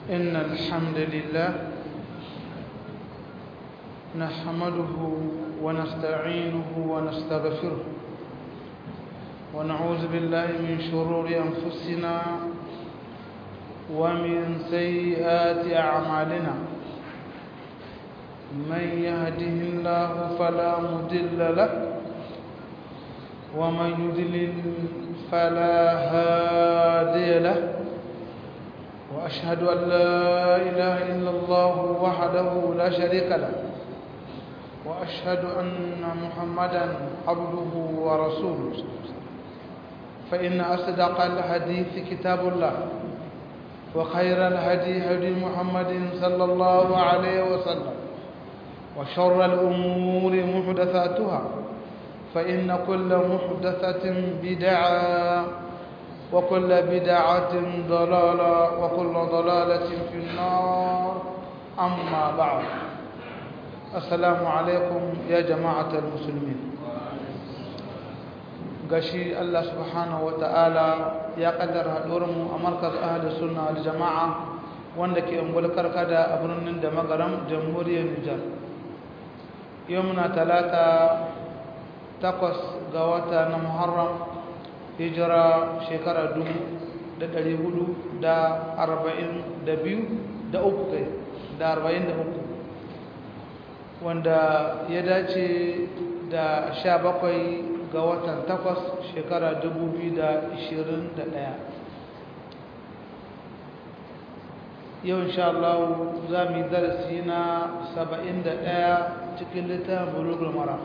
إن الحمد لله نحمده ونستعينه ونستغفره ونعوذ بالله من شرور أنفسنا ومن سيئات أعمالنا من يهده الله فلا مضل له ومن يضلل فلا هادي له وأشهد أن لا إله إلا الله وحده لا شريك له وأشهد أن محمدا عبده ورسوله فإن أصدق الحديث كتاب الله وخير الهدي هدي محمد صلى الله عليه وسلم وشر الأمور محدثاتها فإن كل محدثة بدعة وكل بدعة ضلالة وكل ضلالة في النار أما بعد السلام عليكم يا جماعة المسلمين gashi Allah subhanahu wata'ala ya kaddara haɗuwarmu a markaz ahli sunna wal jama'a wanda ke ungul karkada a birnin da magaram jamhuriyar Nijar yau muna talata takwas ga wata na Muharram hijira shekara dubu da ɗari hudu da arba'in da biyu da uku kai da arba'in da uku wanda ya dace da sha bakwai ga watan takwas shekara dubu biyu da ishirin da ɗaya yau insha Allah za mu yi darasi na saba'in da ɗaya cikin littafin bulugul mara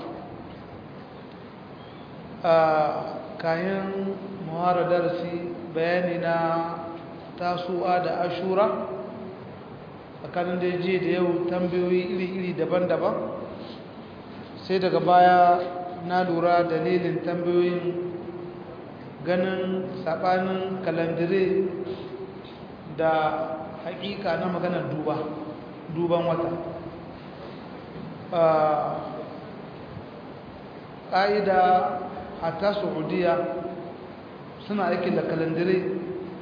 kayan muhara darasi bayani na tasu'a da ashura tsakanin da je da yau tambayoyi iri-iri daban-daban sai daga baya na lura dalilin tambayoyin ganin sabanin kalandire da hakika na maganar duba duban wata ƙa'ida hatta saudiya suna aiki da kalandire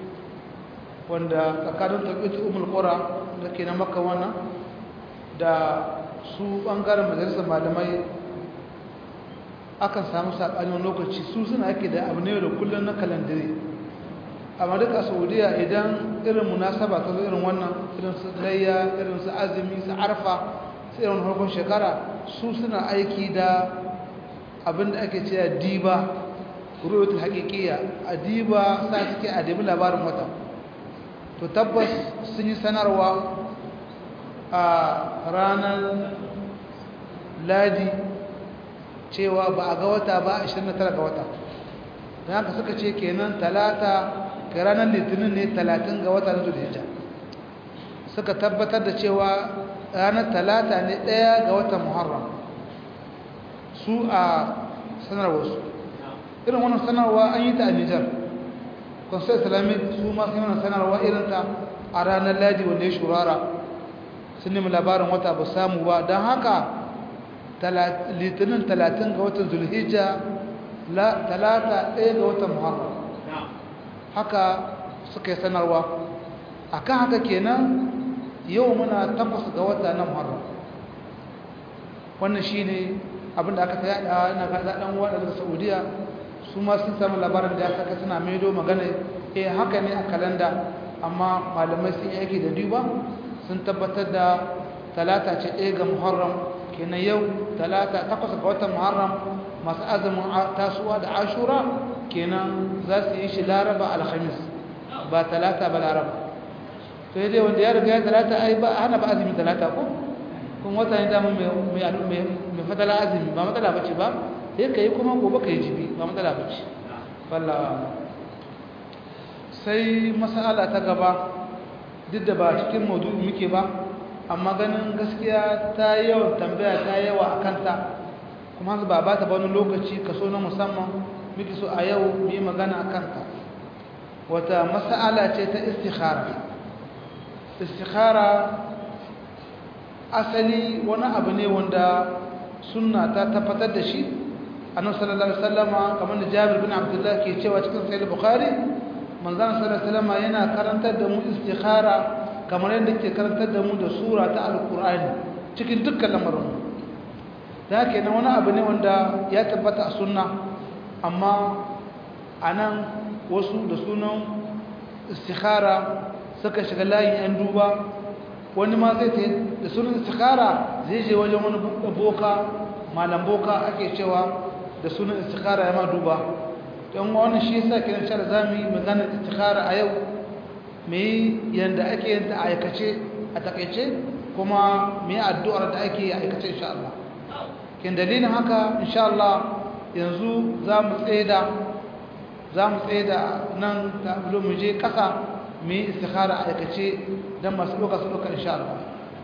wanda tsakanin tabbata umar ƙura da ke na maka wannan da su ɓangaren majalisar malamai akan samu saɓanin lokaci su suna aiki da abu ne da kullum na kalandire amma duka saudiya idan irin munasaba ta zo irin wannan irin su layya irin su azumi su arfa su irin harkon shekara su suna aiki da abinda ake cewa diba ruwatul haqiqiyya a diba sa suke a dibi labarin wata to tabbas sun yi sanarwa a ranar ladi cewa ba a ga wata ba 29 ga wata don haka suka ce kenan talata ga ranar litinin ne 30 ga wata na zulhijja suka tabbatar da cewa ranar talata ne ɗaya ga watan muharram su a sanarwarsu irin wannan sanarwa an yi ta a nijar consul islamic su masu yi wannan sanarwa irinta a ranar ladi wanda ya shurara sun nemi labarin wata ba samu ba don haka litinin talatin ga watan zulhijja talata ɗaya ga watan muharram haka suka yi sanarwa a kan haka kenan yau muna takwas ga wata na muharram wannan shi ne abinda aka ta yada ina ga ɗan waɗanda daga saudiya su ma sun samu labarin da ya saka suna maido magana eh haka ne a kalanda amma malamai sun yi aiki da duba sun tabbatar da talata ce ɗaya ga muharram kenan yau talata takwas ga watan muharram masu azumin tasuwa da ashura kenan za su yi shi laraba alhamis ba talata ba laraba to dai wanda ya riga ya talata ai ba hana ba azumi talata ko kun wata ne dama mai fatala azumi ba matsala bace ba sai ka yi kuma gobe ka yi jibi ba matsala bace wallawa sai masala ta gaba duk da ba cikin maudu'i muke ba amma ganin gaskiya ta yi yawan tambaya ta yi yawa a kanta kuma ba ba ta wani lokaci kaso na musamman muke so a yau mu yi magana a kanta wata masala ce ta istikhara istikhara asali wani abu ne wanda sunna ta tabbatar da shi annabi sallallahu alaihi wasallama kamar da Jabir bin Abdullah ke cewa cikin sahih Bukhari manzon sallallahu alaihi wasallama yana karantar da mu istikhara kamar yadda ke karantar da mu da sura ta alkur'ani cikin dukkan lamarin da haka yana wani abu ne wanda ya tabbata a sunna amma a nan wasu da sunan istikhara suka shiga layin 'yan duba wani ma zai ta da sunan istikhara zai je wajen wani boka malam boka ake cewa da sunan istikhara ya ma duba don wani shi yasa kiran shara za mu yi maganar istikhara a yau mai yadda ake yin ta aikace a takaice kuma mai addu'ar da ake yi aikace insha Allah kin dalilin haka insha Allah yanzu za mu tsaida za mu tsaida nan ta mu je kasa mu yi istikhara aikace don masu ɗauka su ɗauka insha Allah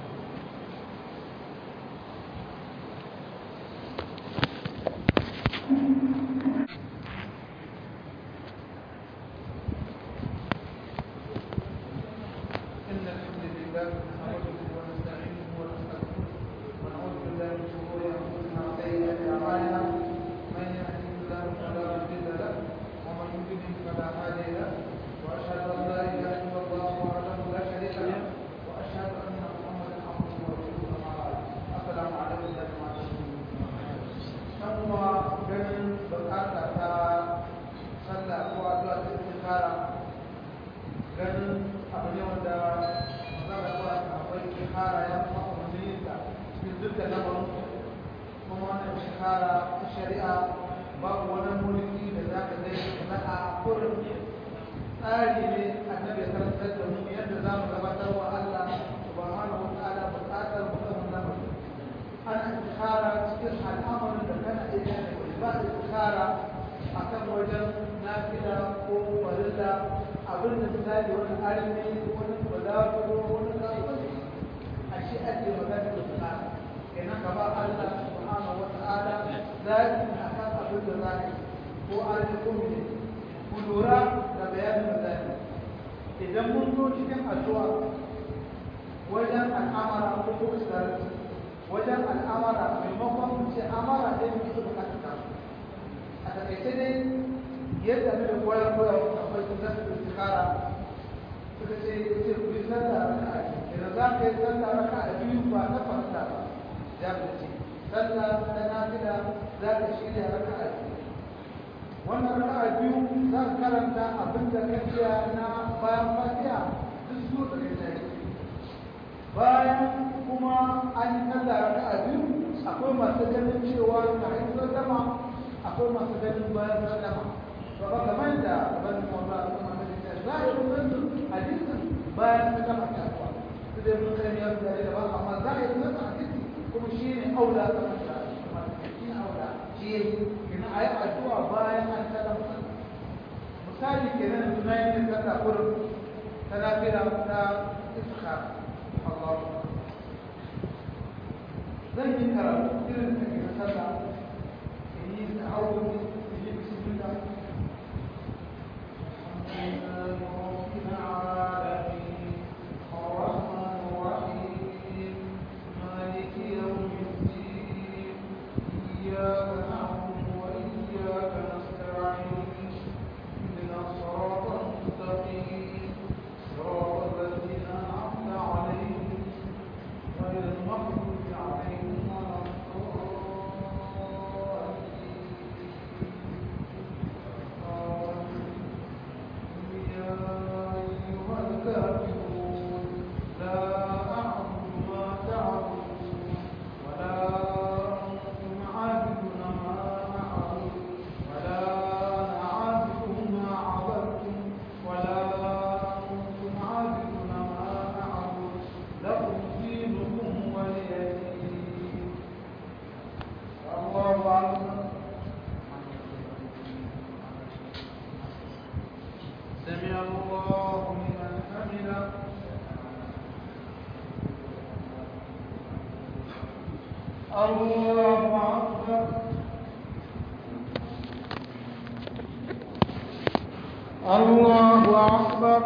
الله أكبر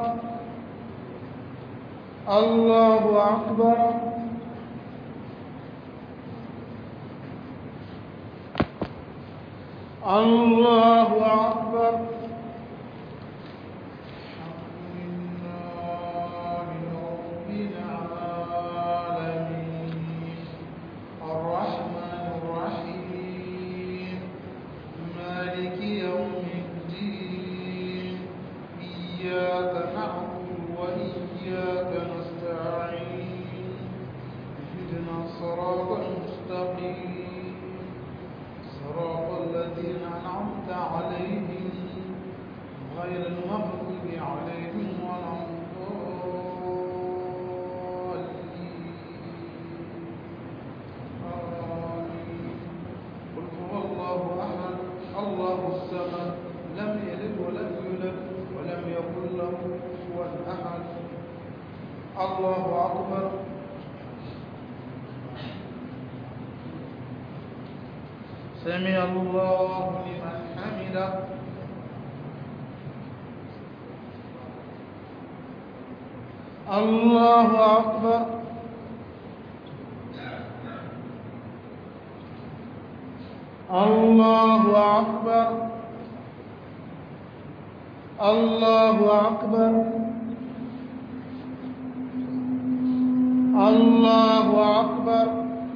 الله أكبر الله أكبر الحمد لله رب إياك نعبد وإياك نستعين اهدنا الصراط المستقيم صراط الذين أنعمت عليهم غير المغضوب عليهم ولا الضالين آمين قل هو الله أحد الله الصمد لم يلد ولم يولد ولم يكن له كفوا أحد الله أكبر سمع الله لمن حمده الله أكبر الله أكبر الله أكبر الله أكبر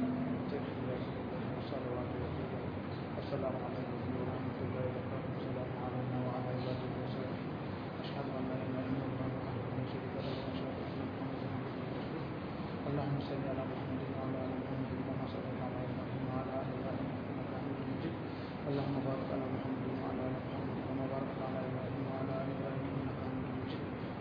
السلام عليكم ورحمة الله وبركاته السلام علينا وعلى عباده وصحبه أشهد أن لا إله إلا الله وحده لا شريك له وأشهد أن محمدا عبده ورسوله اللهم صل على محمد وعلى آل محمد كما صليت على إبراهيم وعلى آل إبراهيم إنك حميد مجيد اللهم بارك على محمد وعلى آل محمد كما باركت على إبراهيم وعلى آل إبراهيم إنك حميد مجيد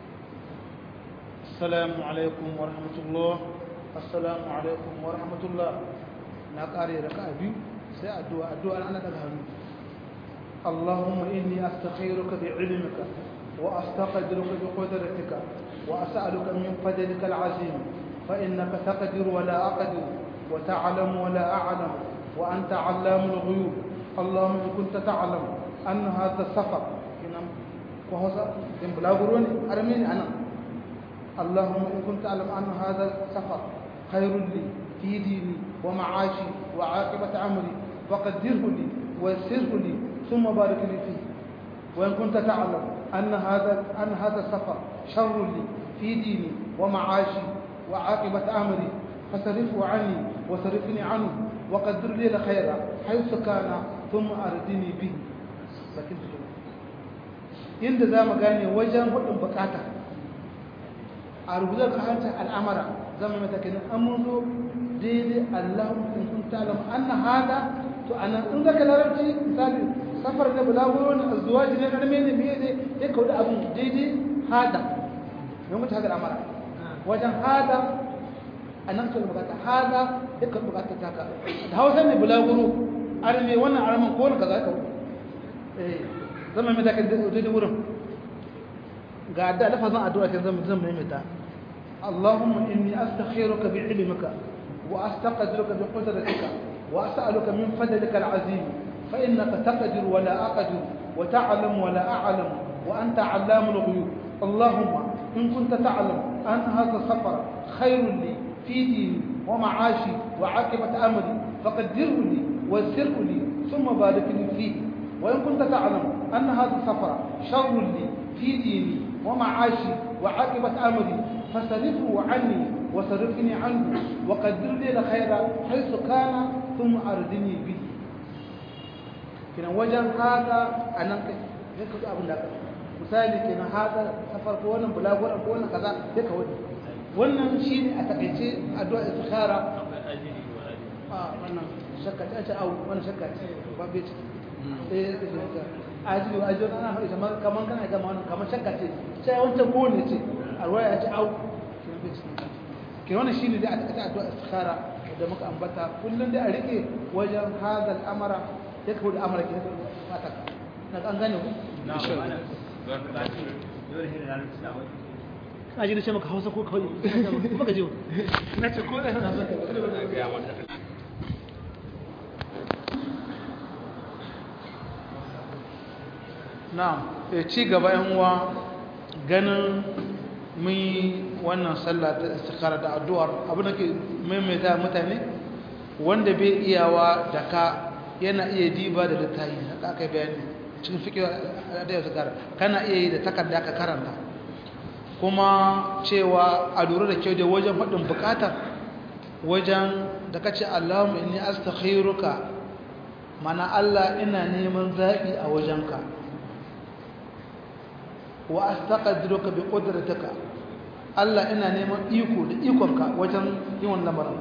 السلام عليكم ورحمة الله السلام عليكم ورحمة الله نقاري ركعة بيو sai addu'a addu'a ana daga hannu Allahumma inni astaghfiruka bi ilmika wa astaqdiruka bi qudratika wa as'aluka min fadlika al'azim fa innaka taqdiru wa la aqdiru wa ta'lamu wa la a'lamu wa anta 'allamul ghuyub Allahumma in kunta ta'lam anna hadha safar kinam ko hosa in bulaguroni armini anan Allahumma in kunta ta'lam anna hadha safar khairul li في ديني ومعاشي وعاقبة أمري فقدره لي ويسره لي ثم بارك لي فيه وإن كنت تعلم أن هذا أن هذا السفر شر لي في ديني ومعاشي وعاقبة أمري فصرفه عني وصرفني عنه وقدر لي خيرا حيث كان ثم أردني به لكن inda za mu gane wajen hudun bukata a rubutar ka hanta al'amara zama mata kenan an mun zo daidai Allahun in kun talam anna hada to ana in zaka larabci misali safar da bulaguro ne azwaji ne karme ne biye ne ya kauda abun daidai hada ne mutu haka al'amara wajen hada anan to bukata hada ya ka bukata taka da Hausa ne bulaguro arme wannan arman ko ne kaza ka eh zama mata kan daidai wurin ga da lafazin addu'a kan zama zama mai ta اللهم إني أستخيرك بعلمك وأستقدرك بقدرتك وأسألك من فضلك العظيم فإنك تقدر ولا أقدر وتعلم ولا أعلم وأنت علام الغيوب اللهم إن كنت تعلم أن هذا السفر خير لي في ديني ومعاشي وعاقبة أمري فقدره لي ويسره لي ثم بارك لي فيه وإن كنت تعلم أن هذا السفر شر لي في ديني ومعاشي وعاقبة أمري فصرفه عني وصرفني عنه وقدر لي الخير حيث كان ثم أردني به kina wajen haka a nan kai sai ka abin da misali kina haka safar ko wannan bulaguran ko wannan kaza sai ka wani wannan shi ne a takaice addu'a istikhara a wannan shakka ta ce au wannan shakka ce ba bai ce eh ajiri wa ajiri ana haɗe kamar kamar kana gama wannan kamar shakka ce sai wancan ko ne ce a ruwa ya ce au ke wannan shine dai a takaice addu'a istikhara da muka ambata kullum dai a rike wajen hadal amara ya kawo da amara ke fata na an gane ku a ji da ce maka hausa ko kawai kuma ka ji na ce ko ɗaya na zaka na ci gaba yan uwa ganin mun yi wannan sallah ta istikhara da addu'ar abin da ke maimaita mutane wanda bai iyawa da ka yana iya diba da littafi haka aka bayani cikin fiƙi da yau zakara kana iya yi da takarda ka karanta kuma cewa a lura da kyau da wajen faɗin buƙatar wajen da ka ce Allahumma inni astakhiruka mana Allah ina neman zaɓi a wajenka wa astaqdiruka bi qudratika Allah ina neman iko da ikonka wajen yin wannan lamarin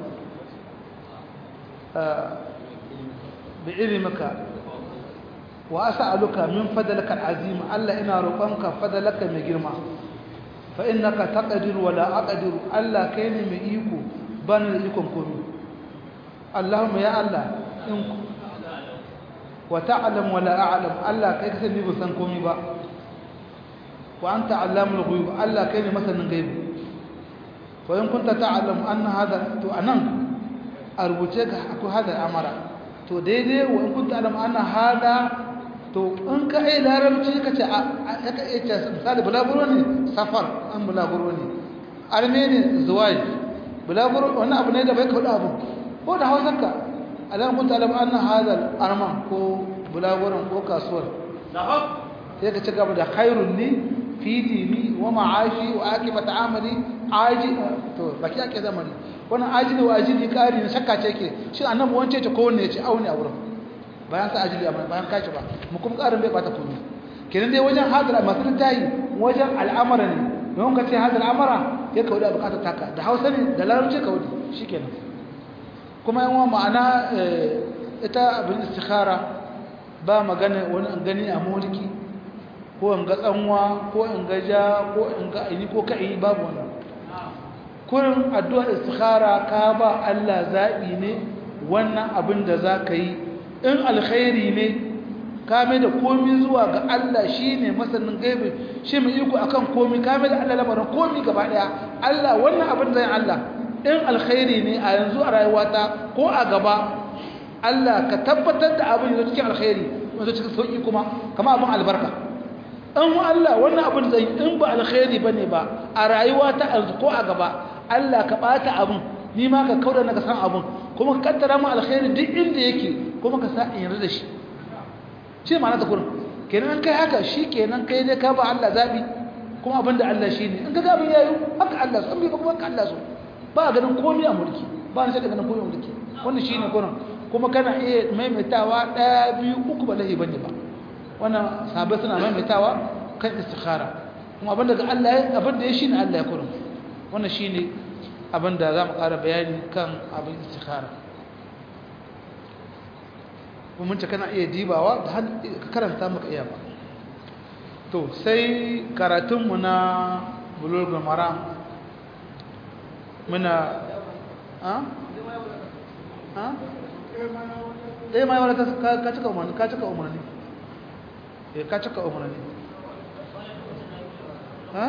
bi ilmika wa as'aluka min fadlika al'azim Allah ina roƙonka fadlaka mai girma fa innaka taqdiru wa la aqdiru Allah kai ne mai iko bani da ikon komai Allahumma ya Allah in wa ta'lam wa la a'lam Allah kai kasan ni ban san komai ba wa anta allamul ghuyub Allah kai ne masanin gaibi fa in kunta ta'lam anna hada to anan a rubuce ga akwai hada amara to daidai wa in kunta ta'lam anna hada to in ka ai larabci ka ce aka iya ce misali bulaguro ne safar an bulaguro ne armeni zuwai bulaguro wani abu ne da bai kawo abu ko da hausarka alam kun talab anna hadal arman ko bulaguron ko kasuwar sai ka ci gaba da khairun ni fi dini wa ma'ashi wa akibat amali aji to baki ake zamani wannan ajili wa ajili kari ne shakka ce ke shi annabi wance ce ko wanne ce auni a wurin bayan sa ajili amma bayan kashi ba mu kuma karin bai bata komai kenan dai wajen hadal masu tayi wajen al'amara ne don ka ce hadal amara ya kawo da bukatar taka da hausa ne da larabci kawo shikenan kuma yawan ma'ana ita abin istikhara ba magana wani in gani a mulki ko in ga tsanwa ko in ga ja ko in ga aini ko ka yi babu wannan kurin addu'ar istikhara ka ba Allah zaɓi ne wannan abin da za ka yi in alkhairi ne ka mai da komi zuwa ga Allah shi ne masanin gaibi shi mai iko akan komi ka mai da Allah lamarin komi gaba ɗaya Allah wannan abin zai Allah in alkhairi ne a yanzu a rayuwata ko a gaba Allah ka tabbatar da abin da cikin alkhairi wanda cikin sauki kuma kama abin albarka in Allah wannan abin zai in ba alkhairi bane ba a rayuwata yanzu ko a gaba Allah ka bata abin ni ma ka kauda na ka san abin kuma ka kaddara mu alkhairi duk inda yake kuma ka sa in yarda da shi shi ma'ana ta kurin kenan an kai haka shi kenan kai dai ka ba Allah zabi kuma abin da Allah shi ne in ka ga abin yayi haka Allah so in bai kuma haka Allah so ba a ganin komai a mulki ba na shaɗa ganin komai a mulki wannan shi ne kunan kuma kana iya maimaitawa ɗaya biyu uku ba lahi bane ba wannan sabai suna maimaitawa kan istikhara kuma abin da Allah abin da ya shi ne Allah ya kurin wannan shi ne abin da za mu ƙara bayani kan abin istikhara kuma mun ce kana iya dibawa da ka karanta maka iya ba to sai karatunmu na bulugul maram muna ha? ha? ɗaya ma yawon ka cika umarni ka cika umarni eh ka cika umarni ha?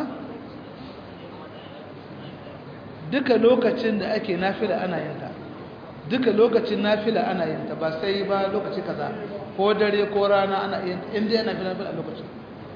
duka lokacin da ake nafila ana yinta duka lokacin nafila ana yinta ba sai ba lokaci kaza ko dare ko rana ana yinta inda yana fi nafila a lokacin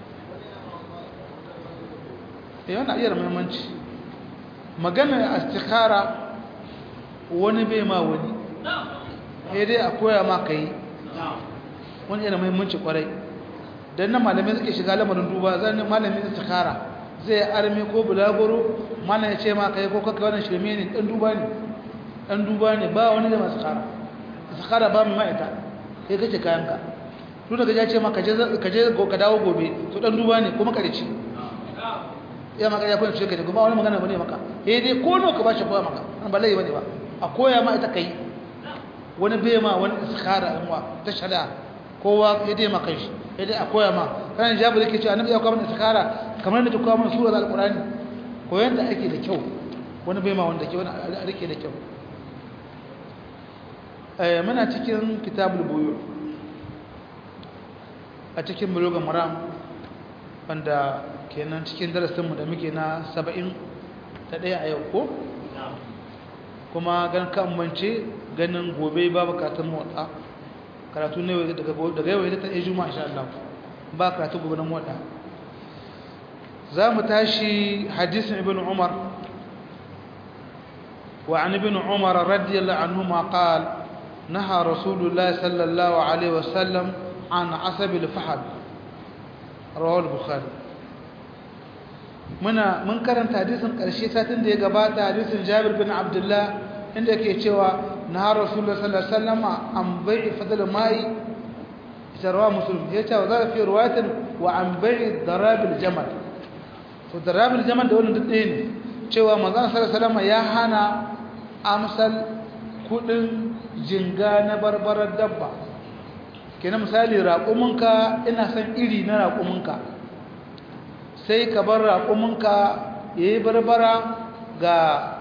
eh yana iya da muhimmanci maganar istikhara wani bai ma wani sai dai a koya ma ka yi wani yana muhimmanci kwarai don na malamai suke shiga lamarin duba zan malamin istikhara zai arme ko bulagoro mana ya ce ma ka yi ko kaka wannan shirme ne ɗan duba ne ɗan duba ne ba wani da masu kara istikhara ba mai ma'aita sai kace kayanka duk da ya ce ma ka je ka dawo gobe to ɗan duba ne kuma ƙarshe ya maka ya kwanci kaje kuma wani magana bane maka eh dai ko no ka bashi koya maka an ba lai bane ba a koya ma ita kai wani bai ma wani istikhara in wa ta shada kowa ya dai maka shi eh dai a koya ma kana jabu yake cewa annabi ya koya mana istikhara kamar da ta koya mana sura alqurani koyan da ake da kyau wani bai ma wanda ke wani a rike da kyau eh muna cikin kitabul buyu a cikin bulugan maram wanda kenan cikin darasinmu da muke na saba'in ta ɗaya a yau ko? kuma gan mance ganin gobe ba bukatun motsa karatu ne daga yau ya ta ɗaya juma insha Allah ba karatu gobe na motsa za mu tashi hadisin ibn umar وعن ابن عمر رضي الله عنهما قال نهى رسول الله صلى الله عليه وسلم عن عصب الفحل رواه البخاري muna mun karanta hadisin ƙarshe satin da ya gabata hadisin Jabir bin Abdullah inda yake cewa na Rasulullah sallallahu alaihi wasallam an bai'i fadl mai sarwa muslim ya ce wa za fi riwayatin wa an bai'i darabil jamal to da rabin jamal da wannan duk ɗaya ne cewa manzon sallallahu alaihi ya hana amsal kudin jinga na barbarar dabba kenan misali raƙuminka ina son iri na raƙuminka sai ka bar raƙuminka yayi barbara ga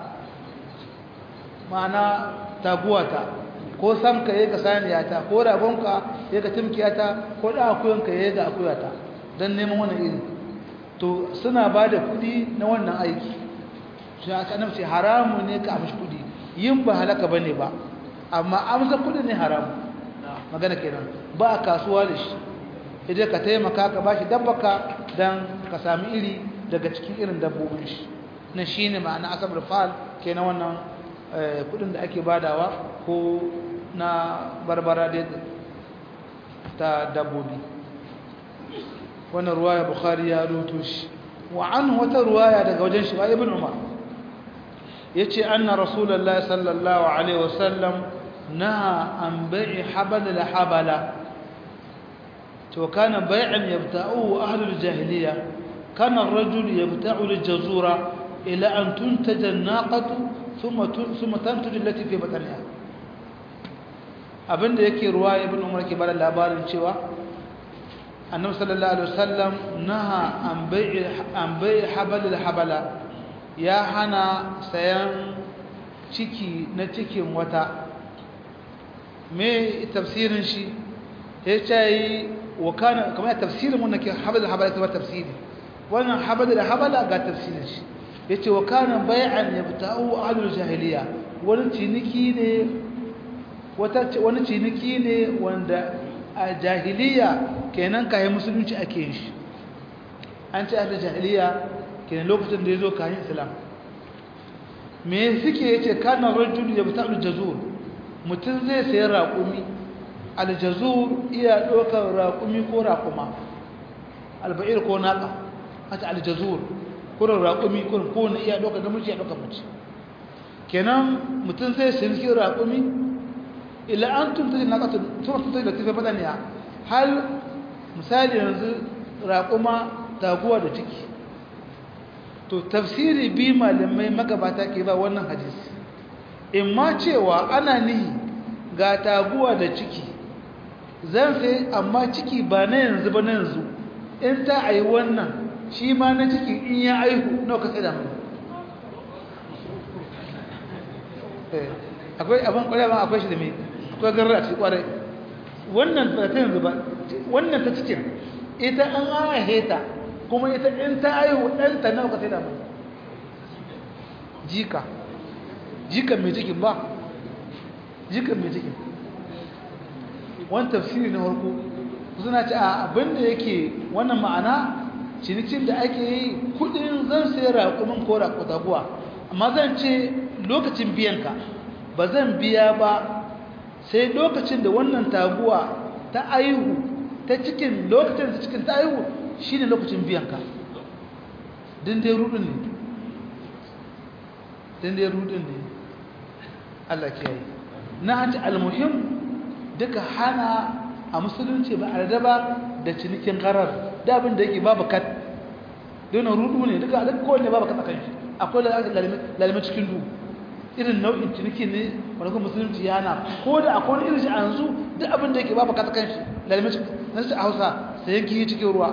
ma'ana taguwata ko samka yayi ga saniyata ko ragonka yayi ga timkiyata ko da akuyanka yayi ga akuyata dan neman wannan iri to suna ba da kudi na wannan aiki shi aka nafce haramu ne ka amshi kudi yin ba halaka bane ba amma amsa kudi ne haramu magana kenan ba kasuwa da shi idan ka taimaka ka bashi dabbaka dan ka sami iri daga cikin irin dabbobin shi na shine ma'ana asabar fal kenan wannan kudin da ake badawa ko na barbara ta dabbobi wannan ruwaya bukhari ya ruto shi wa an wata ruwaya daga wajen shi wa ibn umar yace anna rasulullahi sallallahu alaihi wasallam naha an bai'i habala la habala to kana bai'an yabta'u ahlul jahiliya kana ar-rajul yabta'u al-jazura ila an tuntaja an-naqatu thumma thumma tantuju allati fi batniha abinda yake ruwaya ibn umar ke bada labarin cewa annabi sallallahu alaihi wasallam naha an bai'i an bai'i habal habala ya hana sayan ciki na cikin wata me tafsirin shi ya ce wa kana kamar tafsirin mun nake habal habala ta tafsiri wannan habal habala ga tafsirin shi yace wa kana bai'an yabta'u ahlul jahiliya wani ciniki ne wata wani ciniki ne wanda a jahiliya kenan kayan musulunci ake yin shi an ce ahlul jahiliya kenan lokacin da yazo kayan islam me suke yace kana rajul yabta'u jazur mutum zai sayi raƙumi aljazur iya ɗaukar raƙumi ko raƙuma alba'ir ko naƙa hata aljazur kurin raƙumi kurin kowane iya ɗaukar namiji ya ɗaukar mace kenan mutum zai sayi cikin raƙumi ila an tuntuji naƙa tun tuntuji da tafi badaniya hal misali yanzu raƙuma taguwa da ciki to tafsiri bi malamai magabata ke ba wannan hadisi in ma cewa ana nihi ga taguwa da ciki zan sai amma ciki ba na yanzu ba na yanzu in ta ayi wannan shi ma na ciki in ya aihu nawa ka sai da mai akwai abin kwarai ba akwai shi da mai akwai garar a cikin kwarai wannan ba ta yanzu ba wannan ta cikin ita an ahe ta kuma ita in ta aihu ɗanta nawa ka sai da mai jika jikan mai cikin ba jikan mai cikin wani tafsiri na harko suna ce a abinda yake wannan ma'ana cinikin da ake yi kudin zan sai raƙumin ko raƙutaguwa amma zan ce lokacin biyanka ba zan biya ba sai lokacin da wannan taguwa ta aihu ta cikin lokacin da cikin ta aihu shine lokacin biyanka din dai rudin ne din dai rudin ne Allah ke yi na hanci almuhim duka hana a musulunci ba a ba da cinikin karar da abin da yake babu kat don rudu ne duka duk kowanne babu kat akan shi akwai lalime cikin du irin nau'in ciniki ne wanda kuma musulunci ya hana ko da akwai irin shi a yanzu duk abin da yake babu kat akan shi lalime cikin na shi a hausa sai yanki cikin ruwa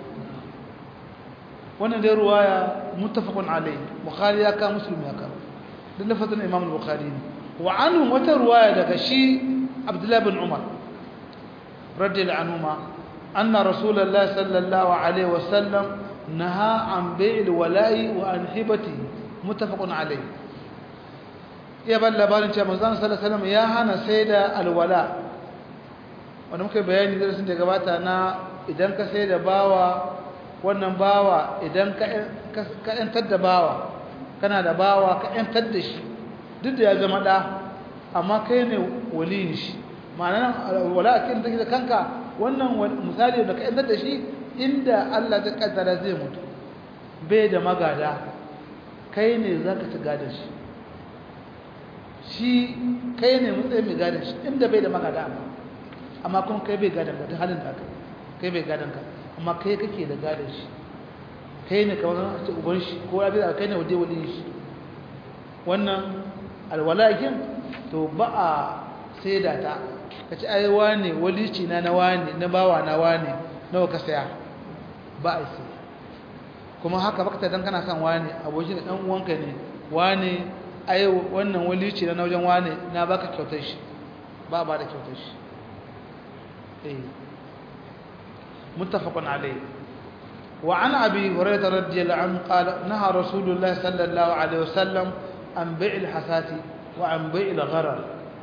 wannan dai ruwa ya mutafakun alai bukhari ya ka muslim ya ka duk lafazin imam al-bukhari ne wa anhu wata ruwaya daga shi abdullahi bin umar radiyallahu anhuma anna rasulullahi sallallahu alaihi wasallam naha an bai'il wala'i wa an hibati muttafaqun alaihi ya ban labarin cewa manzon sallallahu alaihi wasallam ya hana sai da alwala wanda muka bayani darasin da gabata na idan ka sai da bawa wannan bawa idan ka ka yantar da bawa kana da bawa ka yantar da shi duk da ya zama ɗa amma kai ne waliyin shi ma'ana wala a cikin take da kanka wannan misali da ka yantar da shi inda Allah ta kaddara zai mutu bai da magada kai ne za ka ci gadon shi shi kai ne matsayin mai gadon shi inda bai da magada amma amma kuma kai bai gadon ka duk halin da aka kai bai gadon ka amma kai kake da gadon shi kai ne kamar a ce uban shi ko ya da kai ne waje wali shi wannan alwalakin to ba a saida ta ka ci ai wane walici na na wane na bawa na wane nawa ka saya ba a sai kuma haka baka ta dan kana son wane abokin dan uwanka ne wane ai wannan walici na wajen wane na baka kyautar shi ba ba da kyautar shi eh muttafaqun alayhi وعن أبي هريرة رضي الله عنه قال نهى رسول الله صلى الله عليه وسلم عن بيع الحسات وعن بيع الغرر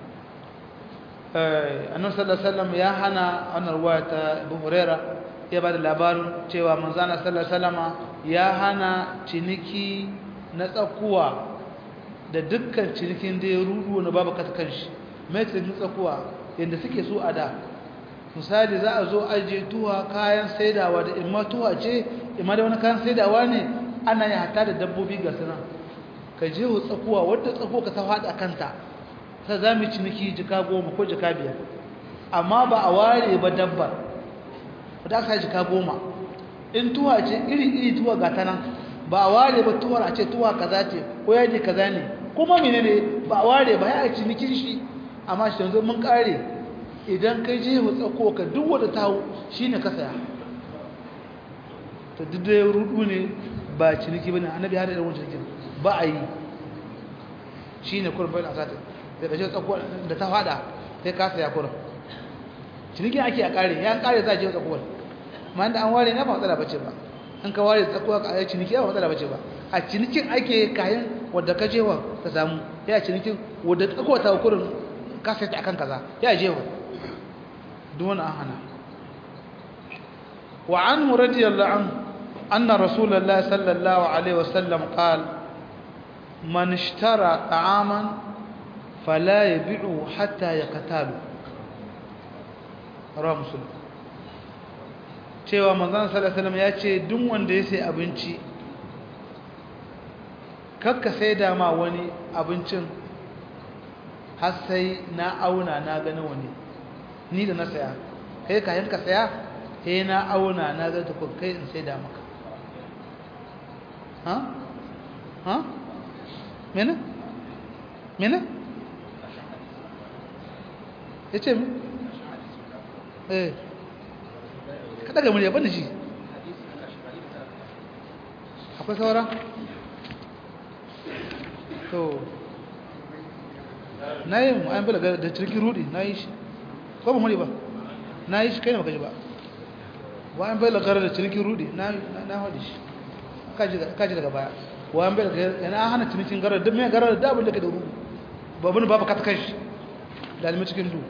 annabi sallallahu alaihi wasallam ya hana wannan ruwaya ta Abu Huraira ya bada labarin cewa manzana sallallahu alaihi wasallama ya hana ciniki na tsakuwa da dukkan cinikin da ya rudu na babu katkan shi mai cinikin tsakuwa yanda suke so a da misali za a zo aje tuwa kayan saidawa da imma tuwa ce imma da wani kayan saidawa ne ana yi hata da dabbobi ga suna ka je wa tsakuwa wadda tsakuwa ka ta faɗa kanta ta za mu ciniki jika goma ko jika biyar amma ba a ware ba dabbar da aka jika goma in tuwa ce iri-iri tuwa ga ta nan ba a ware ba tuwar a ce tuwa kaza ce ko yaji kaza ne kuma mene ne ba a ware ba ya a cinikin shi amma shi yanzu mun kare idan kai je wa tsako ka duk wadda ta hau shi ne ka saya ta duk da ya rudu ne ba ciniki ba ne annabi hada da wani cinikin ba a yi shi ne kurin bayan asatin sai ka je tsako da ta fada sai ka saya kurin cinikin ake a kare ya kare za a je tsakuwar ma da an ware na ba matsala bace ba in ka ware tsakuwa ka ayi ciniki ba matsala bace ba a cinikin ake kayan wadda ka jewa ka samu ya cinikin wadda tsakuwa ta kurin ka sai ta akan kaza ya jewa duk wani an hana wa anhu radiyallahu anhu anna rasulullahi sallallahu alaihi wasallam qala man ishtara ta'aman fala yabi'u hatta yaqtalu rawa musulun cewa manzan salasalam ya ce duk wanda ya sai abinci kakka sai dama wani abincin har sai na auna na gani wani ni da na saya kai kayan ka saya sai na auna na gani ta kai in sai da maka ha? ha? mena? mena? ya ce mi? eh kada ga murya bane shi akwai saura to na yi mu an bala da cirki rudi na yi shi ko ba muri ba na yi shi kai ne baka ji ba wa an bala gara da cirki rudi na haɗe shi kaji daga baya wa an bala yana hana cinikin gara duk mai gara da abin da ke da rudu babin babu kata kai shi da alimin cikin duhu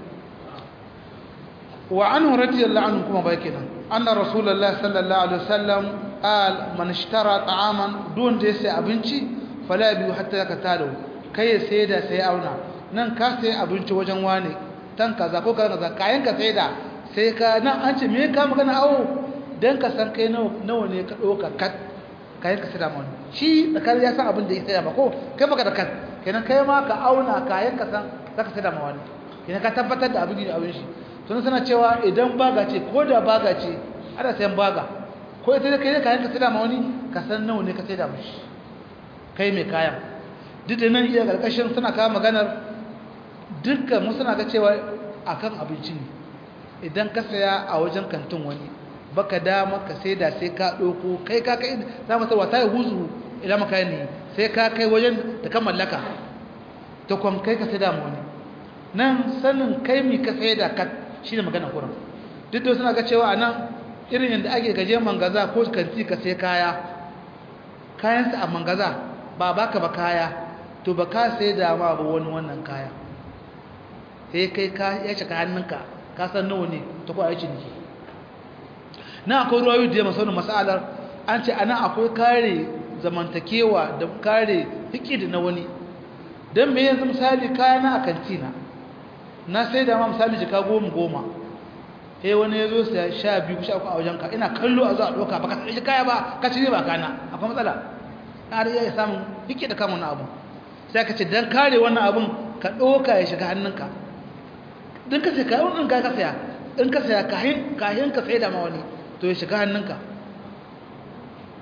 وعنه رضي الله عنه كما بيكنا أن رسول الله صلى الله عليه وسلم قال من اشترى طعاما دون ديسي أبنشي فلا يبيو حتى يكتاله كي سيدا سيأونا nan ka sai abinci wajen wani tan kaza ko kaza kayan ka sai da sai ka nan an ce me ka magana awo dan ka san kai nawa ne ka doka kat kayan ka sai da mun shi tsakar ya san abin da ya sai ba ko kai baka da kat kenan kai ma ka auna kayan ka san zaka sai da ma wani kenan ka tabbatar da abin da abin shi sun suna cewa idan baga ce ko da baga ce ana sayan baga ko ita da kai kayan ka saida ma wani ka san nawa ne ka saida mashi kai mai kayan duk da nan iya karkashin suna kawo maganar dukkan mu suna ga cewa akan abinci ne idan ka saya a wajen kantin wani baka dama ka saida sai ka ɗauko kai ka kai za mu sarwa ta yi huzu idan maka ne sai ka kai wajen da kan mallaka ta kwan kai ka saida ma wani nan sanin kai mi ka saida ka shi ne magana kuran duk da suna ga cewa a nan irin yadda ake gaje mangaza ko kanti ka sai kaya kayansa a mangaza ba baka ba kaya to ba ka sai da ma ba wani wannan kaya sai kai ka ya cika hannunka ka san nawa ne ta kuwa aikin ki na akwai ruwayoyi da ya masu wani masalar an ce ana akwai kare zamantakewa da kare hikidi na wani don me yanzu misali kayana a kantina na sai da ma misali jika goma goma eh wani ya zo sai sha biyu sha uku a wajenka ina kallo a zuwa ɗauka ba ka sai kaya ba ka ci ba kana akwai matsala har iya samun hike da kama wannan abu sai ka ce dan kare wannan abun ka ɗauka ya shiga hannunka don ka sai kayan wannan ka saya in ka saya kahin kahin ka sai da ma wani to ya shiga hannunka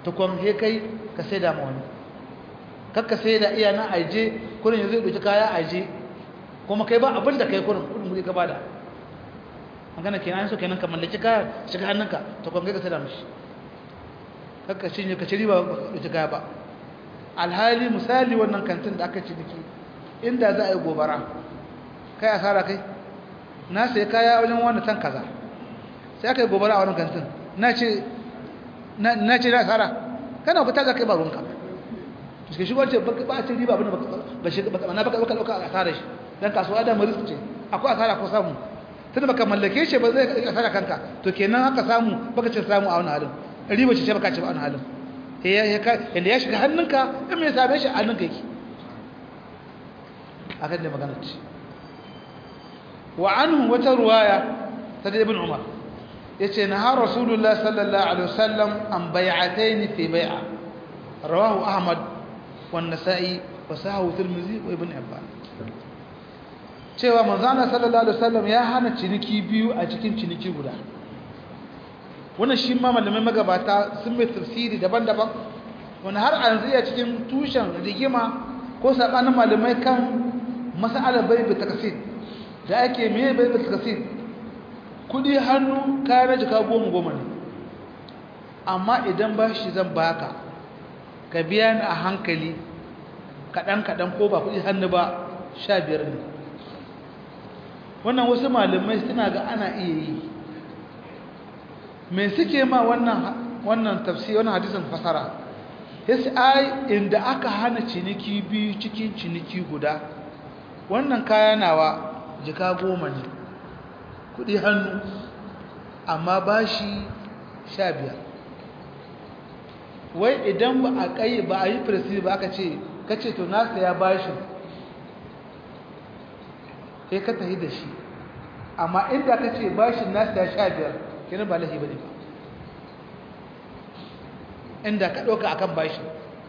tukon he kai ka sai da ma wani kakka sai da iya na aje kurin yanzu ya ɗauki kaya aje kuma kai ba abin da kai kurin kudin muje ka bada magana kenan so kenan ka mallaki kaya shiga hannunka tukon kai ka sai da mishi kakka cinye ka ci riba ba ka ɗauki kaya ba alhali misali wannan kantin da aka ciniki inda za a yi gobara kai asara kai na sai kaya wajen wanda tan kaza sai aka yi gobara a wannan kantin na ce na ce na asara kana ku taga kai ba ruwanka suke shigo ce ba a ce riba abin da ba shi ba na baka baka dauka asara shi dan kasuwa da maris ce akwai asara ko samu tunda baka mallake shi ba zai asara kanka to kenan haka samu baka ce samu a wannan halin riba ce baka ce a wannan halin yadda ya shiga hannunka in mai same shi a hannunka yake a kan da magana ce wa anhu wata ruwaya ta da ibn umar ya ce na har rasulullah sallallahu alaihi wasallam an bai'atai ni fi bai'a rawahu ahmad wa nasa'i wa sahahu tirmidhi wa ibn ibban cewa manzana sallallahu alaihi wasallam ya hana ciniki biyu a cikin ciniki guda wannan shi ma malamai magabata sun mai tafsiri daban-daban wani har a yanzu ya cikin tushen rigima ko saɓanin malamai kan mas'alar bai bai takasir da ake mai bai bai takasir kudi hannu kayan na jika goma goma ne amma idan ba shi zan baka ka biya ni a hankali kaɗan-kaɗan ko ba kudi hannu ba sha biyar ne wannan wasu malamai suna ga ana iya yi me suke ma wannan wannan tafsir wannan hadisin fasara yace ai inda aka hana ciniki biyu cikin ciniki guda wannan kaya nawa jika goma ne kudi hannu amma bashi sha biyar wai idan ba a kai ba a yi firsi ba aka ce kace to na saya bashin sai ka tafi da shi amma inda ka ce bashin na saya sha biyar kenan ba lahi bane ba inda ka dauka akan bashi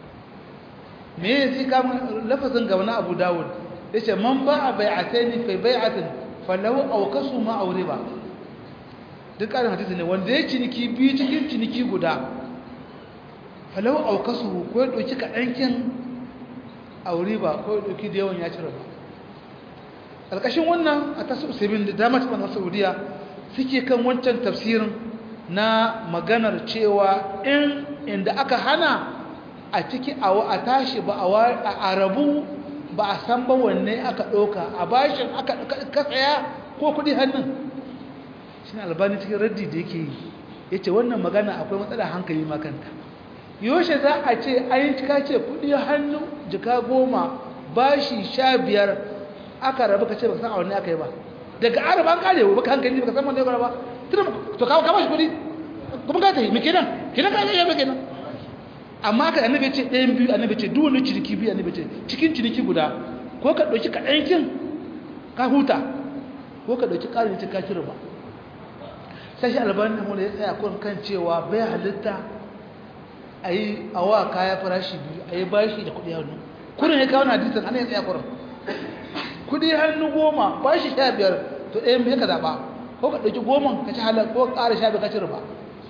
me yake ka lafazin ga wani Abu Dawud yace man ba'a bai'ataini fi bai'atin falahu awqasu ma awriba duk karin hadisi ne wanda ya ciniki biyu cikin ciniki guda falahu awqasu ko ya dauki kadankin awriba ko ya dauki da yawan ya cire ba alƙashin wannan a tasu usibin da dama cikin Saudiya suke kan wancan tafsirin na maganar cewa in inda aka hana a ciki a tashi ba a rabu ba a san ba wanne aka ɗauka a bashin aka kasaya ko kuɗi hannun shi albani cikin raddi da yake yi ya ce wannan magana akwai matsala hankali makanta yaushe za a ce ayin cika ce kuɗi hannu jika goma bashi sha biyar aka rabu ka ce ba san a wanne aka yi ba daga araba an kare ba ka hankali ba ka san wanne ya ba to kawo kama shi kuɗi kuma ka ta yi mai kenan kenan ka yi mai kenan amma ka annabi ce ɗayan biyu annabi ce duk wani ciniki biyu annabi ce cikin ciniki guda ko ka ɗauki kaɗan kin ka huta ko ka ɗauki ƙarin cin kashi riba sai shi albani da ya tsaya kun kan cewa bai halitta a yi awa kaya farashi biyu a yi bashi da kuɗi hannu kudin ya kawo na hadisan ana ya tsaya kurin kuɗi hannu goma bashi sha biyar to ɗayan biyu ka zaɓa ko ka ɗauki goma ka ci halar ko ka ƙara sha biyar ka ci riba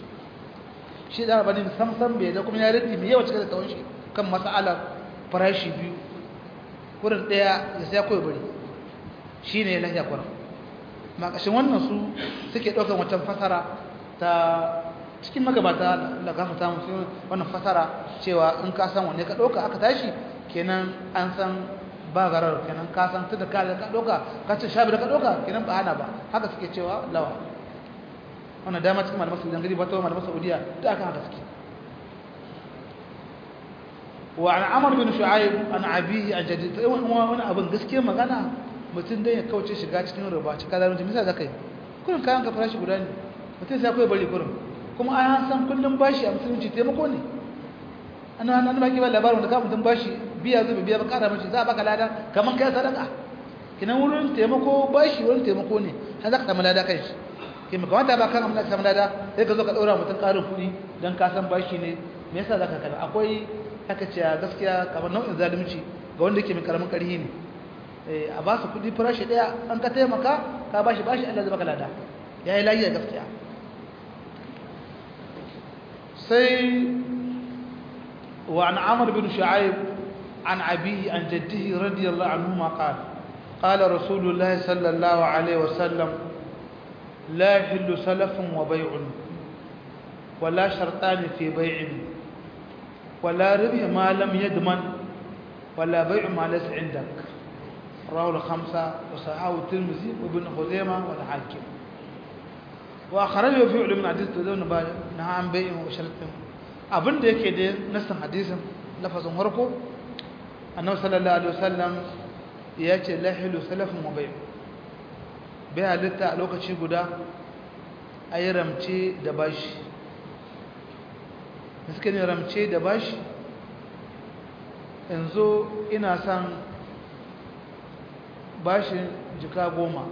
shi da rabani samsam bai da kuma ya rati mai yawa cikin da tawon shi kan mas'alar farashi biyu kurin daya ya sai koyi bari shi ne lafiya kurin makashin wannan su suke ɗaukar wancan fasara ta cikin magabata da gafa ta musu wannan fasara cewa in ka san wanne ka ɗauka aka tashi kenan an san ba garar kenan ka san tunda ka ka ɗauka ka ce shabi da ka ɗauka kenan ba hana ba haka suke cewa lawa wannan dama cikin malaman saudiya gari ba ta malaman saudiya da aka haka suke wa an amar bin shu'aib an abihi an jadid to wani abin gaskiya magana mutum dai ya kauce shiga cikin riba cikin zalunci misali zakai kullum kayan ka farashi guda ne mutum sai akwai bari kullum kuma an san kullum bashi a musulunci taimako ne ana nan baki ba labarin da ka mutum bashi biya zuba biya ba kara mace za a baka lada kaman kai sadaka kinan wurin taimako bashi wurin taimako ne har za ka samu lada kai shi ke mai kamata ba kan amma ka samu lada sai ka zo ka ɗora mutum ƙarin kuɗi don ka san bashi ne me yasa za ka kada akwai aka ce gaskiya kamar nau'in zalunci ga wanda yake mai karamin ƙarhi ne a ba su kuɗi farashi ɗaya an ka taimaka ka ba shi bashi Allah zai baka lada ya yi layi gaskiya sai وعن عمرو بن شعيب عن أبيه عن جده رضي الله عنهما قال قال رسول الله صلى الله عليه وسلم لا يحل سلف وبيع ولا شرطان في بيع ولا ربح ما لم يضمن ولا بيع ما ليس عندك رواه الخمسة وصححه الترمذي وابن خزيمة والحاكم وأخرجه في علم الحديث تدون بعد نهى عن بيع وشرط abin da yake da nassin hadisin lafazin harko annabi sallallahu alaihi wasallam ya ce lahilu salafin wa bai bai halitta a lokaci guda a yi ramce da bashi da suka ne ramce da bashi yanzu ina son bashin jika goma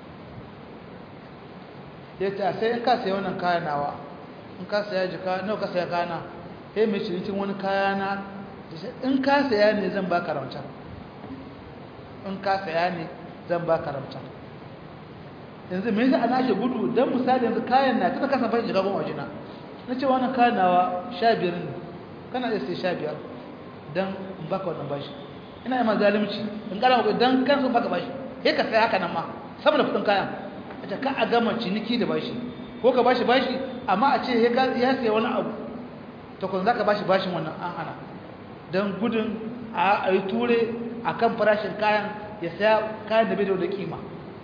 ya ce sai in ka saya wannan kayan nawa in ka saya jika nawa ka saya kana sai mai cinikin wani kayana in ka saya ne zan ba karamta in ka saya ne zan ba karamta yanzu me yasa ana ke gudu dan misali yanzu kayan na tana kasa fashin jika goma wajena na ce wannan kayan nawa sha biyar ne kana iya sai sha biyar dan in baka wannan bashi ina yi ma zalimci in kara maka dan kan sun baka bashi sai ka saya haka nan ma saboda kudin kayan a ce ka a gama ciniki da bashi ko ka bashi bashi amma a ce ya saya wani abu to kun zaka bashi bashin wannan an hana dan gudun a yi ture akan farashin kayan ya saya kayan da bai da kima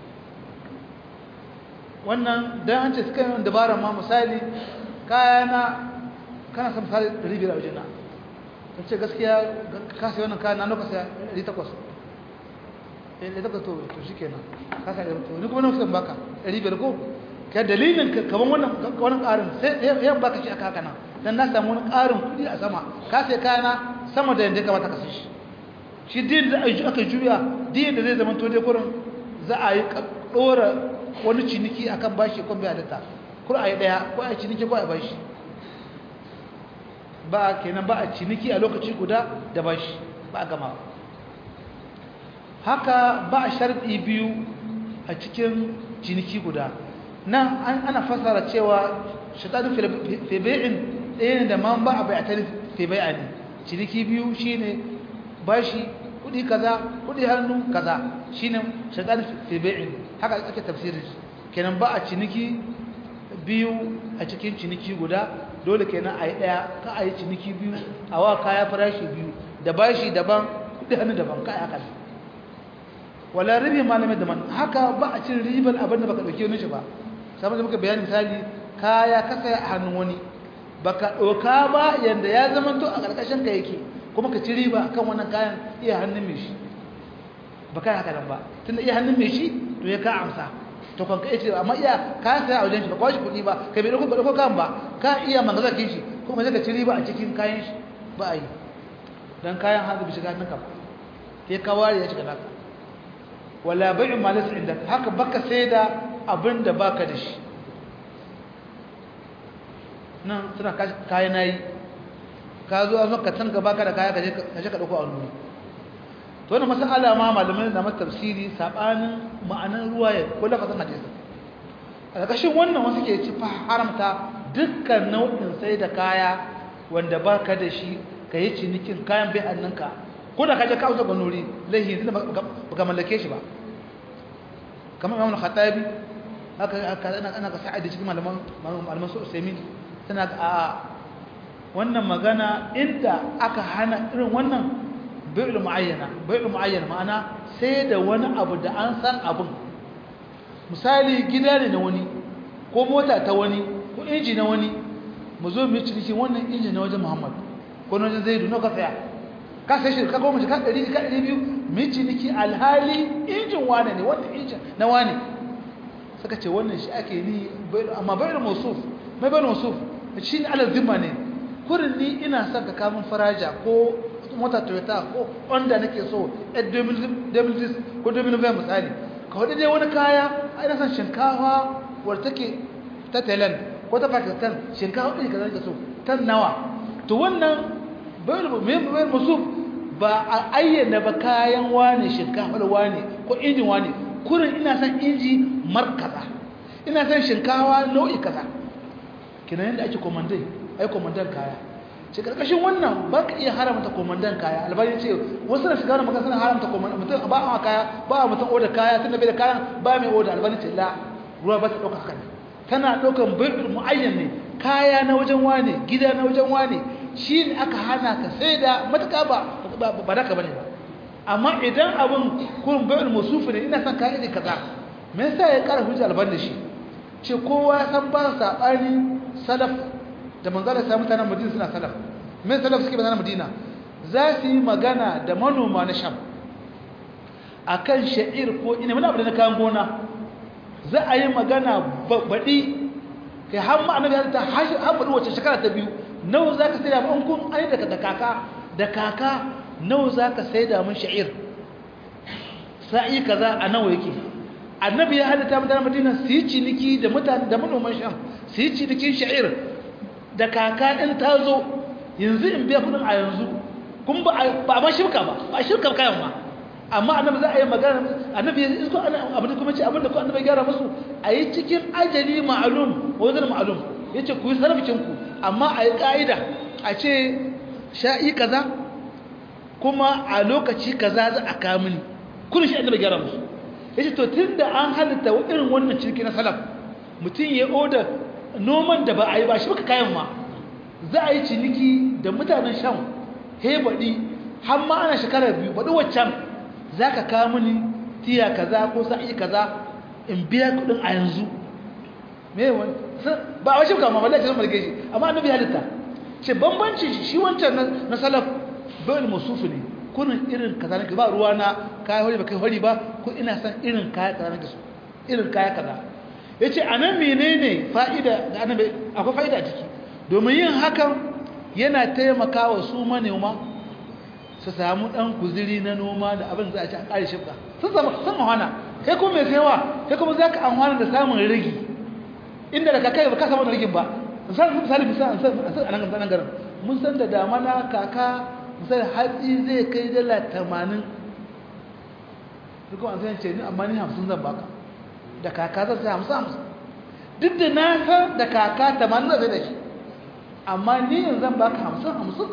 wannan dan an ce suka yi dabara ma misali kayana kana san misali 500 a wajena ta ce gaskiya ka sai wannan kayan na nuka sai 800 eh 800 to to shikenan ka sai to ni kuma nuka san baka 500 ko ka dalilin ka kaman wannan wannan karin sai yan baka shi aka haka nan dan na samu wani karin kudi a sama ka sai kayana sama da yanda kamata ka sai shi shi din da aka juya din da zai zama to dai kurin za a yi dora wani ciniki akan bashi ko bai halitta kur a yi daya ko a ciniki ko a bashi ba kenan ba a ciniki a lokaci guda da bashi ba a gama haka ba a sharɗi biyu a cikin ciniki guda nan ana fasara cewa shaɗaɗin febe'in ɗaya da man ba a bayatar febe'a ne ciniki biyu shine bashi kudi kaza kudi hannu kaza shine shaɗaɗin febe'in haka ake tafsirin kenan ba a ciniki biyu a cikin ciniki guda dole kenan a yi ɗaya ka a yi ciniki biyu a wa kaya farashi biyu da bashi daban kudi hannu daban kaya haka wala ribi malamai daban haka ba a cin ribar abin da baka ɗauki wani shi ba samun da muka bayani misali kaya ka saya a hannun wani baka ɗauka ba yadda ya zama to a ƙarƙashin ka yake kuma ka ci riba kan wannan kayan iya hannun mai shi ba kai haka nan ba tunda iya hannun mai shi to ya ka amsa to kan ka ce amma iya ka saya a wajen shi ba kwashi kuɗi ba kai bai ɗauko ɗauko kan ba ka iya mangazakin shi kuma sai ka ci riba a cikin kayan shi ba a yi dan kayan hannu bi shiga hannunka ba sai ka ware ya shiga naka wala bai'u ma laysa indak haka baka sai da abin da baka da shi nan suna kayan nayi ka zo an maka san ka baka da kaya ka je ka dauko a wani to wannan masala ma malamai da mata tafsiri sabanin ma'anar ruwaya ko lafazin hadisi a ƙarƙashin wannan wasu ke ci haramta dukkan nau'in sai da kaya wanda baka da shi ka yi cinikin kayan bai hannunka ko da ka je ka auza ganuri laihi zai baka mallake shi ba kamar imam al-khattabi haka ana ana ka sa'adi cikin malaman malaman su usaimin tana a wannan magana inda aka hana irin wannan bai'ul muayyana bai'ul muayyana ma'ana sai da wani abu da an san abun misali gida ne na wani ko mota ta wani ko inji na wani mu zo mu yi ciniki wannan inji na wajen Muhammad ko na wajen Zaidu na ka saya ka sai shi ka goma ka 100 ka 200 mu yi ciniki alhali injin wane ne wannan injin na wane suka ce wannan shi ake ni amma bai'ul mawsuf mai bai'ul mawsuf shi ne alal zimma ne kurin ni ina son ka kamun faraja ko mota toyota ko wanda nake so a 2010 ko 2020 misali ka wadda dai wani kaya a ina son shinkawa wadda take ta thailand ko ta pakistan shinkawa ɗin ka zai so tan nawa to wannan bayan musu ba a ayyana ba kayan wane shinkafar wane ko injin wane kurin ina son inji markaza ina son shinkawa nau'i kaza kina yadda ake komandai ai komandan kaya ce karkashin wannan ba ka iya haramta komandan kaya albani ce wasu na shiga da maka suna haramta komandan mutum ba a kaya ba a mutum oda kaya tun da bai da kayan ba mai oda albani ce la ruwa ba ta ɗauka haka tana ɗaukan bai'ul mu'ayyan ne kaya na wajen wane gida na wajen wane shi ne aka hana ka sai da matuƙa ba ba da ka bane ba amma idan abin kurin bai'ul musufi ne ina son kayan iri kaza me yasa ya ƙara hujja albani da shi ce kowa san ba saɓani salaf da manzala sai mutanen madina suna salaf me salaf suke mutanen madina za su yi magana da manoma na sham akan sha'ir ko ina wani abu da na kayan gona za a yi magana baɗi kai har ma annabi ya ta har baɗi wacce shekara ta biyu nawa za ka sai da mun kun ai daga da kaka da kaka nawa za ka sai da mun sha'ir sa'i kaza a nawa yake annabi ya halitta mutanen madina su yi ciniki da mutane da manoman sham su yi cinikin sha'ir da kaka ɗin ta zo yanzu in biya kudin a yanzu kun ba a ma shirka ba ba a shirka kayan ma amma annabi za a yi magana annabi ya isko abin da kuma ce abin da ku annabi gyara musu a yi cikin ajali ma'alum wazir ma'alum ya ce ku yi sarrafinku amma a yi ƙa'ida a ce sha'i kaza kuma a lokaci kaza za a kamuni kun shi annabi gyara musu ya ce to tun da an halitta irin wannan ciniki na salaf mutum ya oda noman da ba a yi ba shi baka kayan ma za a yi ciniki da mutanen shan hebaɗi har ma ana shekarar biyu baɗi waccan za ka kawo mini tiya kaza ko sa'i kaza in biya kuɗin a yanzu me wani ba a wasu kama wallahi sun marge shi amma annabi halitta ce bambanci shi wancan na salaf bai musufu ne kunin irin kaza nake ba ruwa na kaya hori ba kai hori ba ko ina san irin kaya kaza nake so irin kaya kaza yace anan menene fa'ida da annabi akwai fa'ida a ciki domin yin hakan yana taimakawa su manoma su samu dan kuziri na noma da abin za a ci a kare shifka sun samu sun mahana kai kuma mai sayawa kai kuma za ka amfana da samun rigi inda da kakai ba ka samu rigin ba misali misali misali a nan garin mun san da damana kaka misali hatsi zai kai dala tamanin duk wani zai ce ni amma ni hamsin zan baka da kaka zan sai hamsin hamsin duk da na san da kaka tamanin zai da shi amma ni yanzu zan baka hamsin hamsin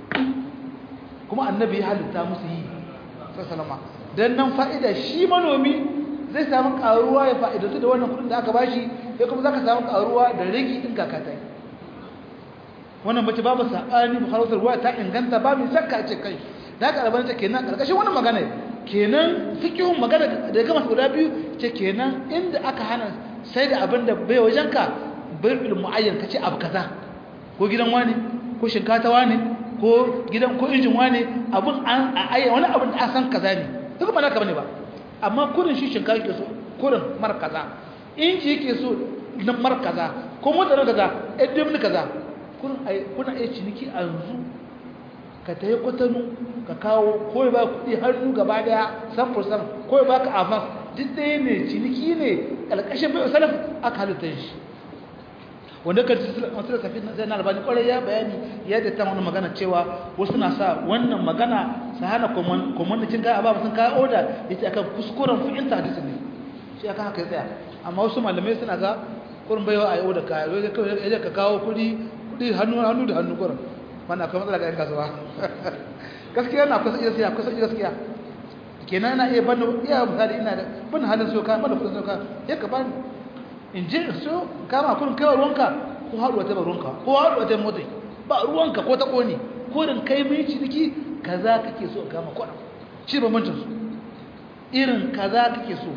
kuma annabi ya halitta musu yi sassalama don nan fa'ida shi manomi zai samu karuwa ya fa'idatu da wannan kudin da aka bashi sai kuma za ka samu karuwa da rigi ɗin kaka ta yi wannan bace babu saɓani bukhari ruwa ta inganta ba mai shakka ce kai da haka albanin ta kenan ƙarƙashin wannan magana kenan fikihun magana da gama guda biyu ce kenan inda aka hana sai da abin da bai wajen ka bai ilmu ayyan ka ce abu kaza ko gidan wani ko shinkafa wani ko gidan ko injin wani abin an a ayyan wani abin da an san kaza ne duk ba naka bane ba amma kurin shi shinkafa yake so kurin mar kaza inji yake so na mar kaza ko motar kaza edem kaza kuna iya ciniki a yanzu ka ta yi kwatanu ka kawo ko ba kuɗi hannu gaba daya san fursan ko ba ka avance duk ɗaya ne ciniki ne ƙalƙashin bai salaf aka halitta shi wanda ka masu da safi zai na albani ƙwarai ya bayani ya da ta wani magana cewa wasu na sa wannan magana su hana kwamandacin kaya ba sun kaya oda ya ce akan kuskuren fi'inta hadisin ne shi aka haka ya tsaya amma wasu malamai suna ga kurin baiwa a yi oda kaya ya ka kawo kuɗi kuɗi hannu hannu da hannu kurin wannan akwai matsala ga 'yan kasuwa gaskiya na kusa iya siya kusa iya gaskiya kenan na iya bani iya misali ina da bani halin so ka bani kudin so ka ya ka bani in je in so kama kun kai ruwanka ko haɗuwa ta ruwanka ko haɗuwa ta motsi ba ruwanka ko ta ƙone ko din kai mai ciniki kaza kake so kama kwana shi bambancin su irin kaza kake so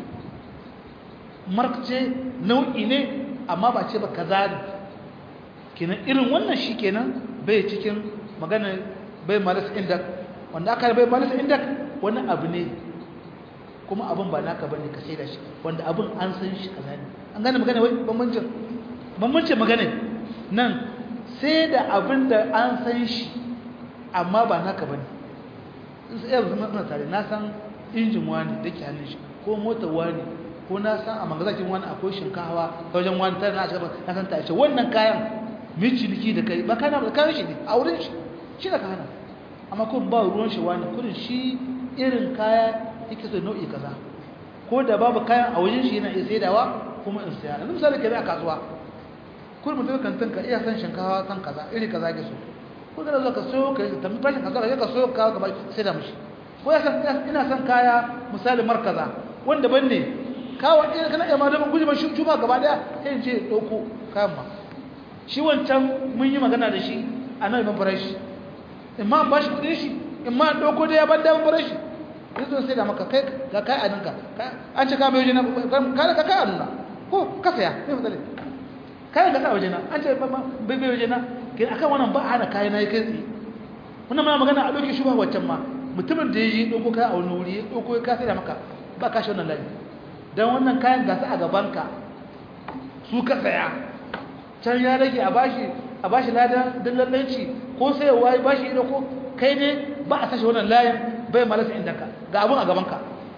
markace nau'i ne amma ba ce ba kaza ne kenan irin wannan shi kenan bai cikin magana bai malas inda wanda aka bai malas inda wani abu ne kuma abin ba naka bane ka sai da shi wanda abin an san shi kaza ne an gane magana wai bambancin bambancin magana nan sai da abin da an san shi amma ba naka bane in sai yanzu mun tare na san injin wani da ke hannun shi ko motar wani ko na san a magazakin wani akwai shinkawa ta wajen wani tare na cikin na san ta ce wannan kayan mai ciniki da kai ba kana da kayan shi ne a wurin shi shi da ka hana amma kun ba ruwan shi wani kudin shi irin kaya yake so nau'i kaza ko da babu kayan a wajen shi yana iya saidawa kuma in saya yanzu misali kai a kasuwa kun mutum kan tanka iya san shinkawa san kaza iri kaza ke so ko kana zo ka so ka tambi fashin ka zo ka so ka gaba sai da mishi ko ya san ina san kaya misali markaza wanda ban ne kawo ɗaya kana iya ma da guji ba shuba gaba daya sai in ce dauko kayan ma shi wancan mun yi magana da shi a nan ban farashi in ma ba shi kudin shi in ma dauko da ya ban da ban farashi yanzu sai da maka kai ga kai a ninka an ce ka bai waje na ka ka kai a nuna ko ka saya sai fadale kai ga ka waje na an ce bai bai waje na kin akan wannan ba hana kai na kai tsi wannan muna magana a doki shubha waccan ma mutumin da yaji dauko kai a wani wuri ya dauko ka sai da maka ba ka shi wannan lafi dan wannan kayan gasa a gaban ka su ka saya can ya rage a bashi a bashi ladan dillallanci ko sai wai bashi ido ko kai ne ba a sashi wannan layin bai malasa inda ka ga abun a gaban ka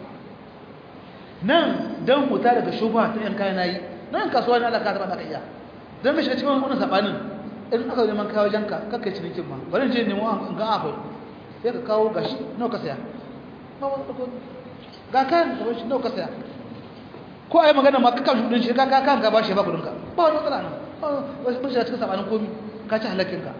nan dan huta daga shubha ta yan kayan nayi nan kasuwa ne Allah ka taba da iya dan mai shiga cikin wannan sabanin in aka neman kawo janka kakkai cinikin ma bari je nemo an ga akwai sai ka kawo gashi nawa ka saya ga kayan da shi nawa ka saya ko ai magana ma kakan shudin shi ka kan ka bashi ba kudin ka ba wani matsala nan wasu mun shiga cikin sabanin komi ka ci halakin ka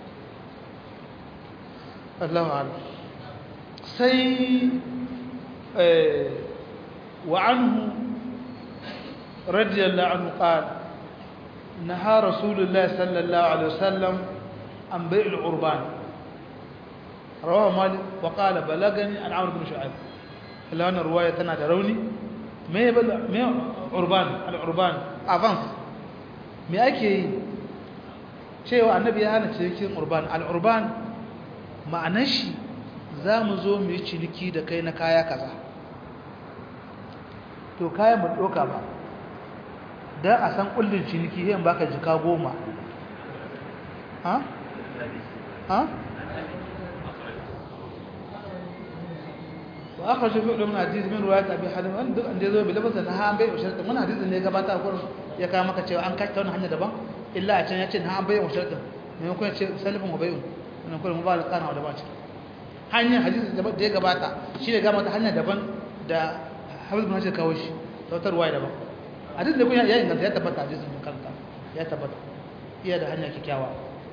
Allahu a'lam sai eh wa anhu radiyallahu anhu qala نهى رسول الله صلى الله عليه وسلم عن بيع العربان رواه مالك وقال بلغني عن عمرو بن شعيب الا ان الروايه تنا دروني ما يبل ما عربان العربان افانس me ake yi cewa annabi ya hana cinikin urban al-urban ma'anar shi za mu zo mu yi ciniki da kai na kaya kaza to kayan mu doka ba don a san kullum ciniki yin baka jika goma ha? ha? ba aka shafi ɗin na hadisi min ruwa ta bi halin wani duk an da zo bi lafasa na ha bai usharta muna hadisin ne gabata kurin ya kawo maka cewa an kashe wani hanya daban illa a can ya ce na an bayyana usharta maimakon ya ce salifin wa bayyana wannan kurin mu ba da kana da bace hanyar hadisi da ya gabata shi ne gama ta hanya daban da hafiz bin hajjar kawo shi sautarwa daban hadisi da kun ya inganta ya tabbata hadisin mun kanta ya tabbata iya da hanya kikkiawa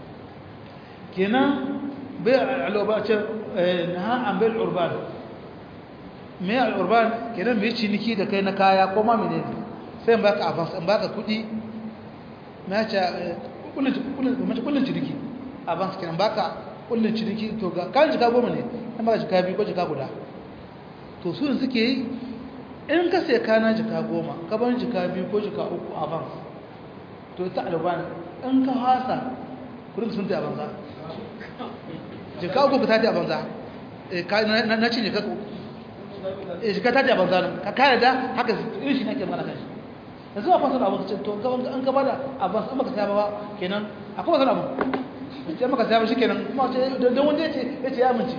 kenan bai al'urba ce na an bai al'urban mai al'urban kenan mai ciniki da kai na kaya ko ma menene sai in baka avance in baka kudi na ce kullun ciniki avance kenan baka kullun ciniki to ga kan jika goma ne in baka jika biyu ko jika guda to su suke yi in ka sai kana jika goma ka bar jika biyu ko jika uku a ban to ta alban in ka hasa kudin sun ta a banza jika uku ka ta a banza na ce jika jika ta a banza ka kare da haka irin shi nake mana kanshi da zuwa fasar abu ce to an gaba da abin an maka saba ba kenan akwai wasan abu ce maka saba shi kenan kuma ce don wanda ya ce ya ce ya amince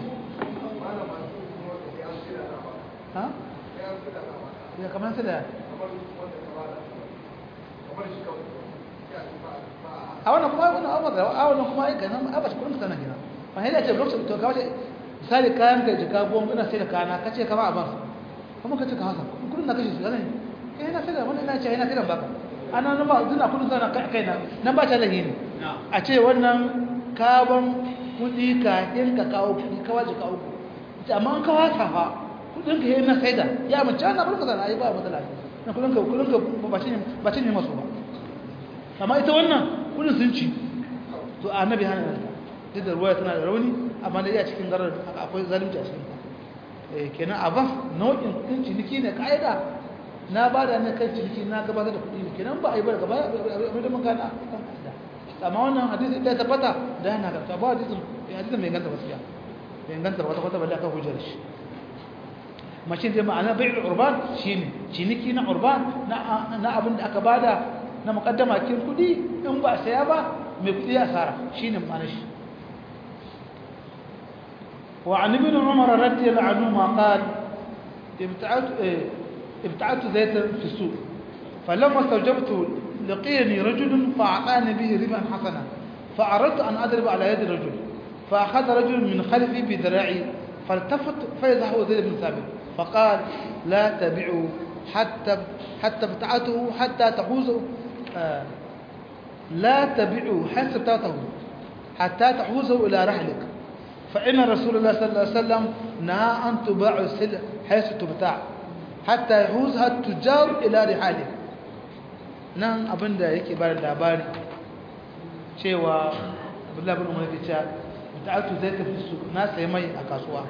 ha? ya kamar su da a wannan kuma wani abu da a wannan kuma aika nan a bashi kudin sana gina ba hanyar ce lokacin to kawai misali kayan ka jika goma ina sai da kana ka ce kama a ban kuma ka ce ka haka kudin na kashe su yanayi kai na sai da wani ina ce yana sai da baka ana nan ba zina kudin sana kai na nan ba ta lahi ne a ce wannan kaban kudi kafin ka kawo kudi kawai jika uku amma an kawo ta fa kudin ka yi na saida ya mace ana barka sana ai ba matsala na kudin ka kudin ka ba cin ba cin ne masu ba amma ita wannan kudin sun ci to annabi hana nan duk da ruwaya tana da rauni amma da iya cikin garar akwai zalunci a cikin eh kenan abas nau'in kudin ciniki ne kaida na bada na kan ciniki na gabatar da kudi ne kenan ba a yi ba gaba da mun gana amma wannan hadisi ita tabbata da yana ga ba hadisin hadisin mai ganta gaskiya mai ganta wata wata balle aka hujjar shi mashin zai ma'ana bai'ul urban shine ciniki na urban na abin da aka bada na muqaddama kin kudi in ba saya ba mai kudi asara shine ma'ana shi wa an ibn umar radiyallahu anhu ma qala ibta'at ibta'at zaytan fi suq falamma stawjabtu لقيني رجل فأعطاني به ربا حسنا فأردت أن أضرب على يد الرجل فأخذ رجل من خلفي بذراعي فالتفت فإذا هو زيد بن ثابت فقال لا تبعوا حتى حتى ابتعته حتى تحوزه آه لا تبعوا حتى ابتعته حتى تحوزه إلى رحلك فإن رسول الله صلى الله عليه وسلم نهى أن تباع السلع حيث تبتاع حتى يحوزها التجار إلى رحالك nan abin da yake bada labari cewa abdullahi bin umar yake cewa muta'atu zai tafi su na sai mai a kasuwa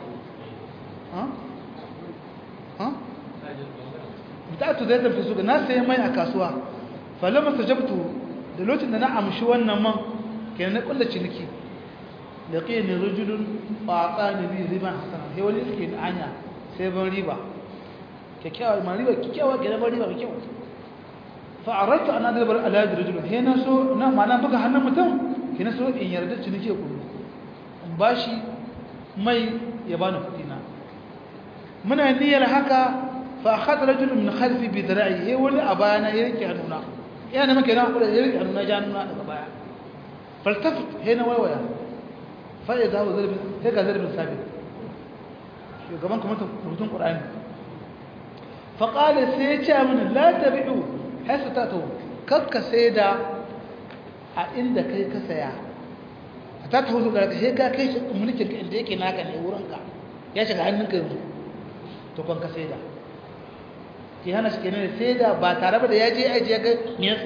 muta'atu zai tafi su na sai mai a kasuwa falama sajabtu da lokacin da na amshi wannan man kenan na kulla ciniki da kai ne rajulun faqa ne bi riba hasana sai wani suke da anya sai ban riba kyakkyawa ma riba kyakkyawa kenan ban riba kyakkyawa fa aradtu an adbar ala rajulun he na so na mana buga hannun mutum kina so in yarda ciniki ya kullu in bashi mai ya bani kudi na muna niyyar haka fa akhadha rajulun min khalfi bi dira'i he wani a bayana ya rike hannuna yana maka yana kula ya rike hannuna ja hannuna daga baya faltafit he na waiwaya fa ya zawo zarbi he ga zarbin sabi shugaban kuma rubutun qur'ani fa qala sai ya ce mana la tabi'u hasa ta to kakka sai da a inda kai ka saya ta ta huzu ga sai ka kai mulkin ka inda yake naka ne wurinka ya shiga hannunka yanzu to kan ka sai da ki hana shi kenan sai da ba tare da ya je aji ya ga me yasa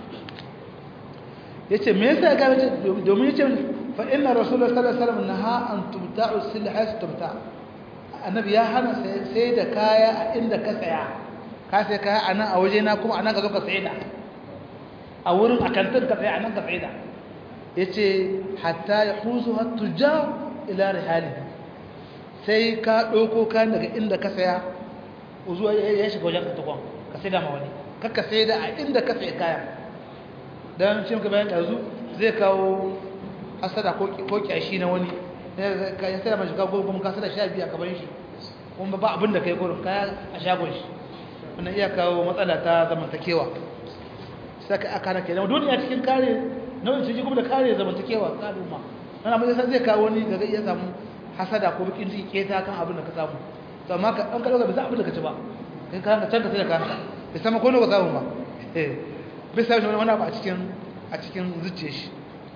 yace me yasa ga domin yace fa inna rasulullahi sallallahu alaihi wasallam naha an tubta'u silha tubta annabi ya hana sai da kaya a inda ka saya ka sai kaya a nan a waje na kuma a nan ka zo ka sai da a wurin a kantin ka sai a nan ka sai da ya ce hatta ya huzu hattu ja ila rihali sai ka ɗauko kayan daga inda ka saya zuwa ya shiga wajen kantakon ka sai da ma wani kakka sai da a inda ka sai kaya don shi muka bayan ɗazu zai kawo hasada ko kyashi na wani ya sai da mashi kawo kuma ka sai da sha biyu a gaban shi kuma ba abin da kai gurin kaya a shagon shi wannan iya kawo matsala ta zamantakewa saka aka na kenan duniya cikin kare nau'in ciki kuma da kare zamantakewa ta al'umma ana mai sai zai kawo ni daga iya samu hasada ko bikin ciki keta kan abin da ka samu to amma ka an kallo ga bisa abin da ka ci ba kai ka can ka sai da kanka bai sama ko ne ka samu ba eh bai sai wani abu a cikin a cikin zuciyar shi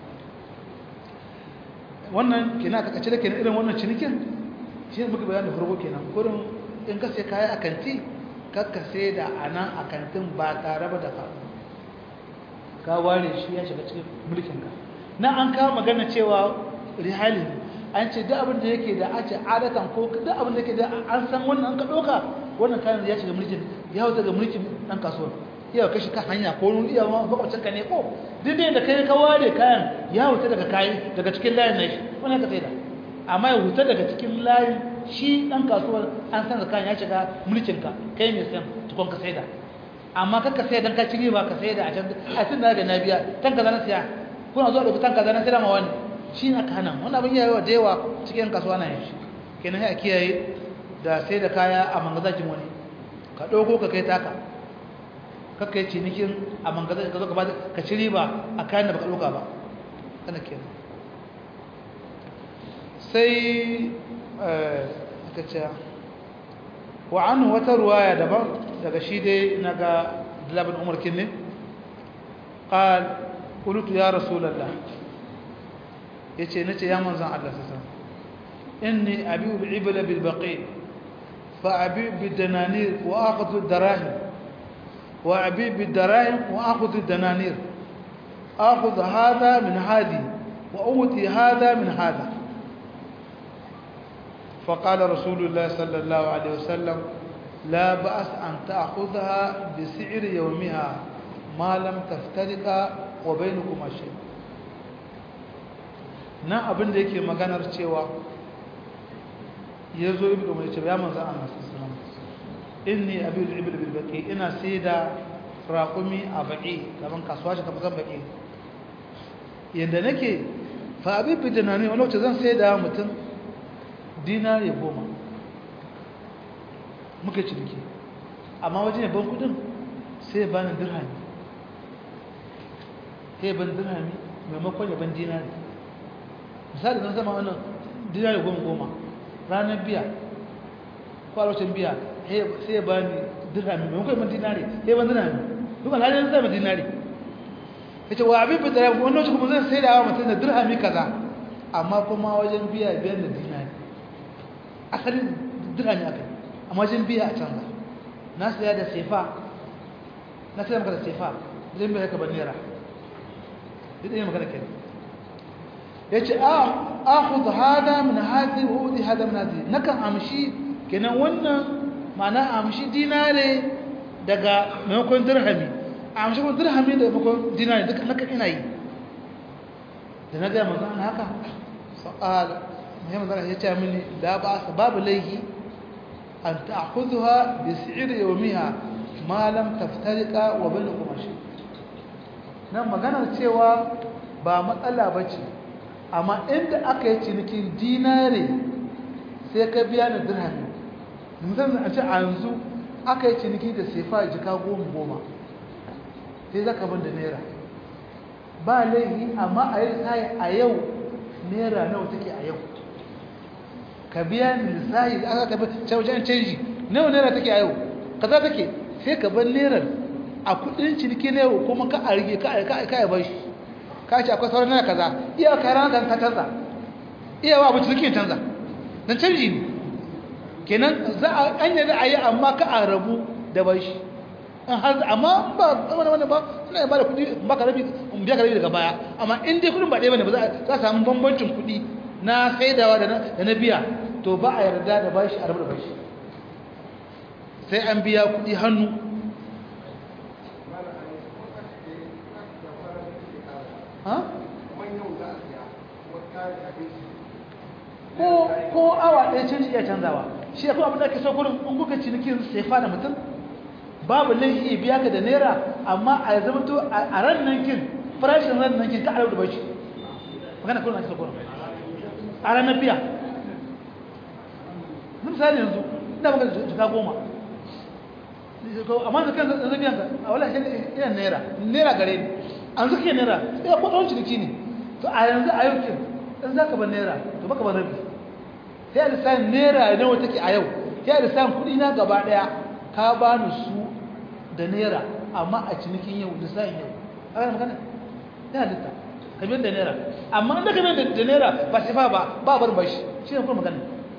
wannan kenan ka kace da kenan irin wannan cinikin shi ne muka bayani da farko kenan gurin in ka sai kaya a kanti kakka sai da a nan a kantin ba tare ba da ka ka ware shi ya shiga cikin mulkinka na an kawo magana cewa rihalin an ce duk abin da yake da ace adatan ko duk abin da yake da an san wannan an ka ɗauka wannan kayan ya shiga mulkin ya wuce ga mulkin ɗan kasuwa iya kashi kan hanya ko wani iya ma makwacin ka ne ko duk da kai ka ware kayan ya wuce daga kayan daga cikin layin na shi wannan ka sai da amma ya wuce daga cikin layin shi ɗan kasuwar an san zakan ya shiga mulkinka kai mai san tukon ka saida amma kakka sai dan ka ci riba ka saida a can a tun da na biya tan kaza na siya kuna zuwa da tan kaza na siya ma wani shi na ka hana wannan abin yayi da yawa cikin kasuwa na yanzu kenan sai a kiyaye da sai da kaya a mangazakin wani ka ɗauko ka kai taka kakka yi cinikin a mangazakin ka zo ka ba ka ci riba a kayan da baka ɗauka ba kana kenan sai aka ce wa an wata ruwaya daban daga shi dai na ga dalabin umar kinne ƙal ƙulutu ya rasulallah ya ce na ce ya manzan Allah sassa inni abiyu ibila bilbaƙi fa abiyu bidananir wa akutu darahim wa abiyu bidarahim wa akutu dananir akutu hada min hadi wa uti hada min hada فقال رسول الله صلى الله عليه وسلم لا بأس أن تأخذها بسعر يومها ما لم تفترق وبينكما شيء na abin da yake maganar cewa ya zo ibi da mai ce ya manzan Allah sassanan inni abin da ibi da bilbaki ina sai da raƙumi a baƙi gaban kasuwa shi kafin baƙi yadda nake fa abin bidina ne wani wacce zan sai da mutum dinari goma muka ciniki amma wajen yaban kudin sai ba ni dirhami sai ban dirhami maimakon yaban dinari misali zan sama wannan dinari goma goma ranar biya kwalocin biya sai ba ni dirhami maimakon yaban dinari sai ban dirhami duk alhalin zai ba dinari yace wa abin bidara wani lokaci kuma zan sai da wa mutum da dirhami kaza amma kuma wajen biya biyan da dinari asalin dirhami akai amma wajen biya a canza na saya da sefa na saya maka da sefa zai biya ka ban naira duk ɗaya magana kenan yace a akhudh hada min hadhihi wa udi hada min hadhihi nakan amshi kenan wannan ma'ana amshi dinare daga maimakon dirhami amshi kuma dirhami da maimakon dinare duka nakan ina yi da na ga manzo ana haka faqal muhimmin zaka yace mini la ba babu laihi an ta'khudha bi si'r yawmiha ma lam taftariqa wa bainakum shi nan maganar cewa ba matsala bace amma inda aka yi cinikin dinare sai ka biya da dirhami musamman a ce a yanzu aka yi ciniki da sefa jika goma goma sai zaka ban da naira ba laifi amma a yi lissahi a yau naira nawa take a yau ka biya ni lissahi da aka tabi wajen canji nawa naira take a yau kaza take sai ka ban naira a kudin ciniki na yau kuma ka a rige ka a bashi ka ce akwai sauran naira kaza iya ka rana kan ka canza iya wa abu ciniki canza don canji ne kenan za a an yi a yi amma ka a rabu da bashi in har amma ba wani wani ba suna yi ba da kudi ba ka rabi in biya ka rabi daga baya amma in dai kudin ba ɗaya bane ba za a samu bambancin kudi na saidawa da na biya to ba a yarda da bashi a rabu da bashi sai an biya kudi hannu ko awa ɗaya canji iya canzawa shi ya kuma abin da ake so kurin in kuka cinikin sefa da mutum babu laifi iya biya ka da naira amma a zama to a ran nan kin farashin ran nan kin ka alau da bashi magana kurin ake so kurin a ranar biya misali yanzu ina maka jika goma amma da kan zan biyan ka a wala shi ina naira naira gare ni an zuke naira sai ko ɗan ciniki ne to a yanzu a yau kin in za ka ban naira to baka ban rabi sai lissafin naira nawa take a yau sai lissafin kuɗi na gaba ɗaya ka ba ni su da naira amma a cinikin yau lissafin yau a yana magana yana litta ka biyan da naira amma inda ka biyan da naira ba shi ba ba bar bashi shi ne kuma magana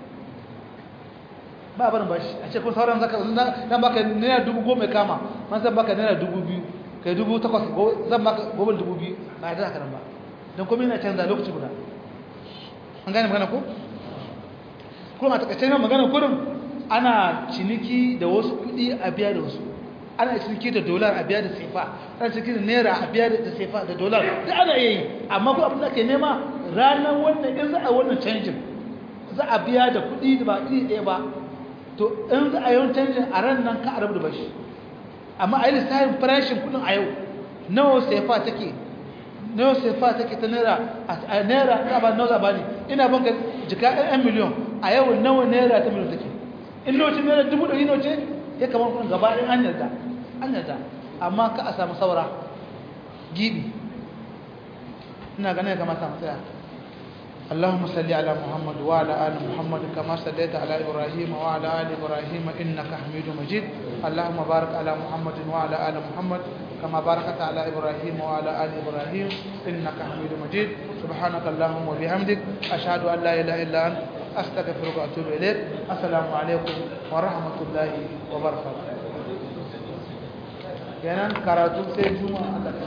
ba barin bashi a ce kun sauran zaka zan baka naira dubu goma kama man zan baka naira dubu biyu kai dubu takwas zan baka gobin dubu biyu ba ya haka nan ba don kuma yana canza lokaci guda an gane magana ko kuma a takaice na magana kurin ana ciniki da wasu kudi a biya da wasu ana ciniki da dolar a biya da sefa ana ciniki da naira a biya da sefa da dolar da ana yi amma ko abin da ke nema ranar wannan in za a wannan canjin za a biya da kudi da ba iri ɗaya ba to in za a yi wani canjin a ran nan ka a rabu da bashi amma a yi lissafin farashin kudin a yau nawa sefa take nawa sefa take ta naira a naira ina ba nawa ba ne ina banka jika ɗan miliyon a yau nawa naira ta miliyon take in lokacin naira dubu ɗari nawa ce ya kamar kudin gaba ɗin an yarda an yarda amma ka a samu saura gibi ina ganin ya kamata mu tsaya اللهم صل على محمد وعلى آل محمد كما صليت على إبراهيم وعلى آل إبراهيم إنك حميد مجيد اللهم بارك على محمد وعلى آل محمد كما باركت على إبراهيم وعلى آل إبراهيم إنك حميد مجيد سبحانك اللهم وبحمدك أشهد أن لا إله إلا أنت أستغفرك وأتوب إليك السلام عليكم ورحمة الله وبركاته kenan karatu sai juma'a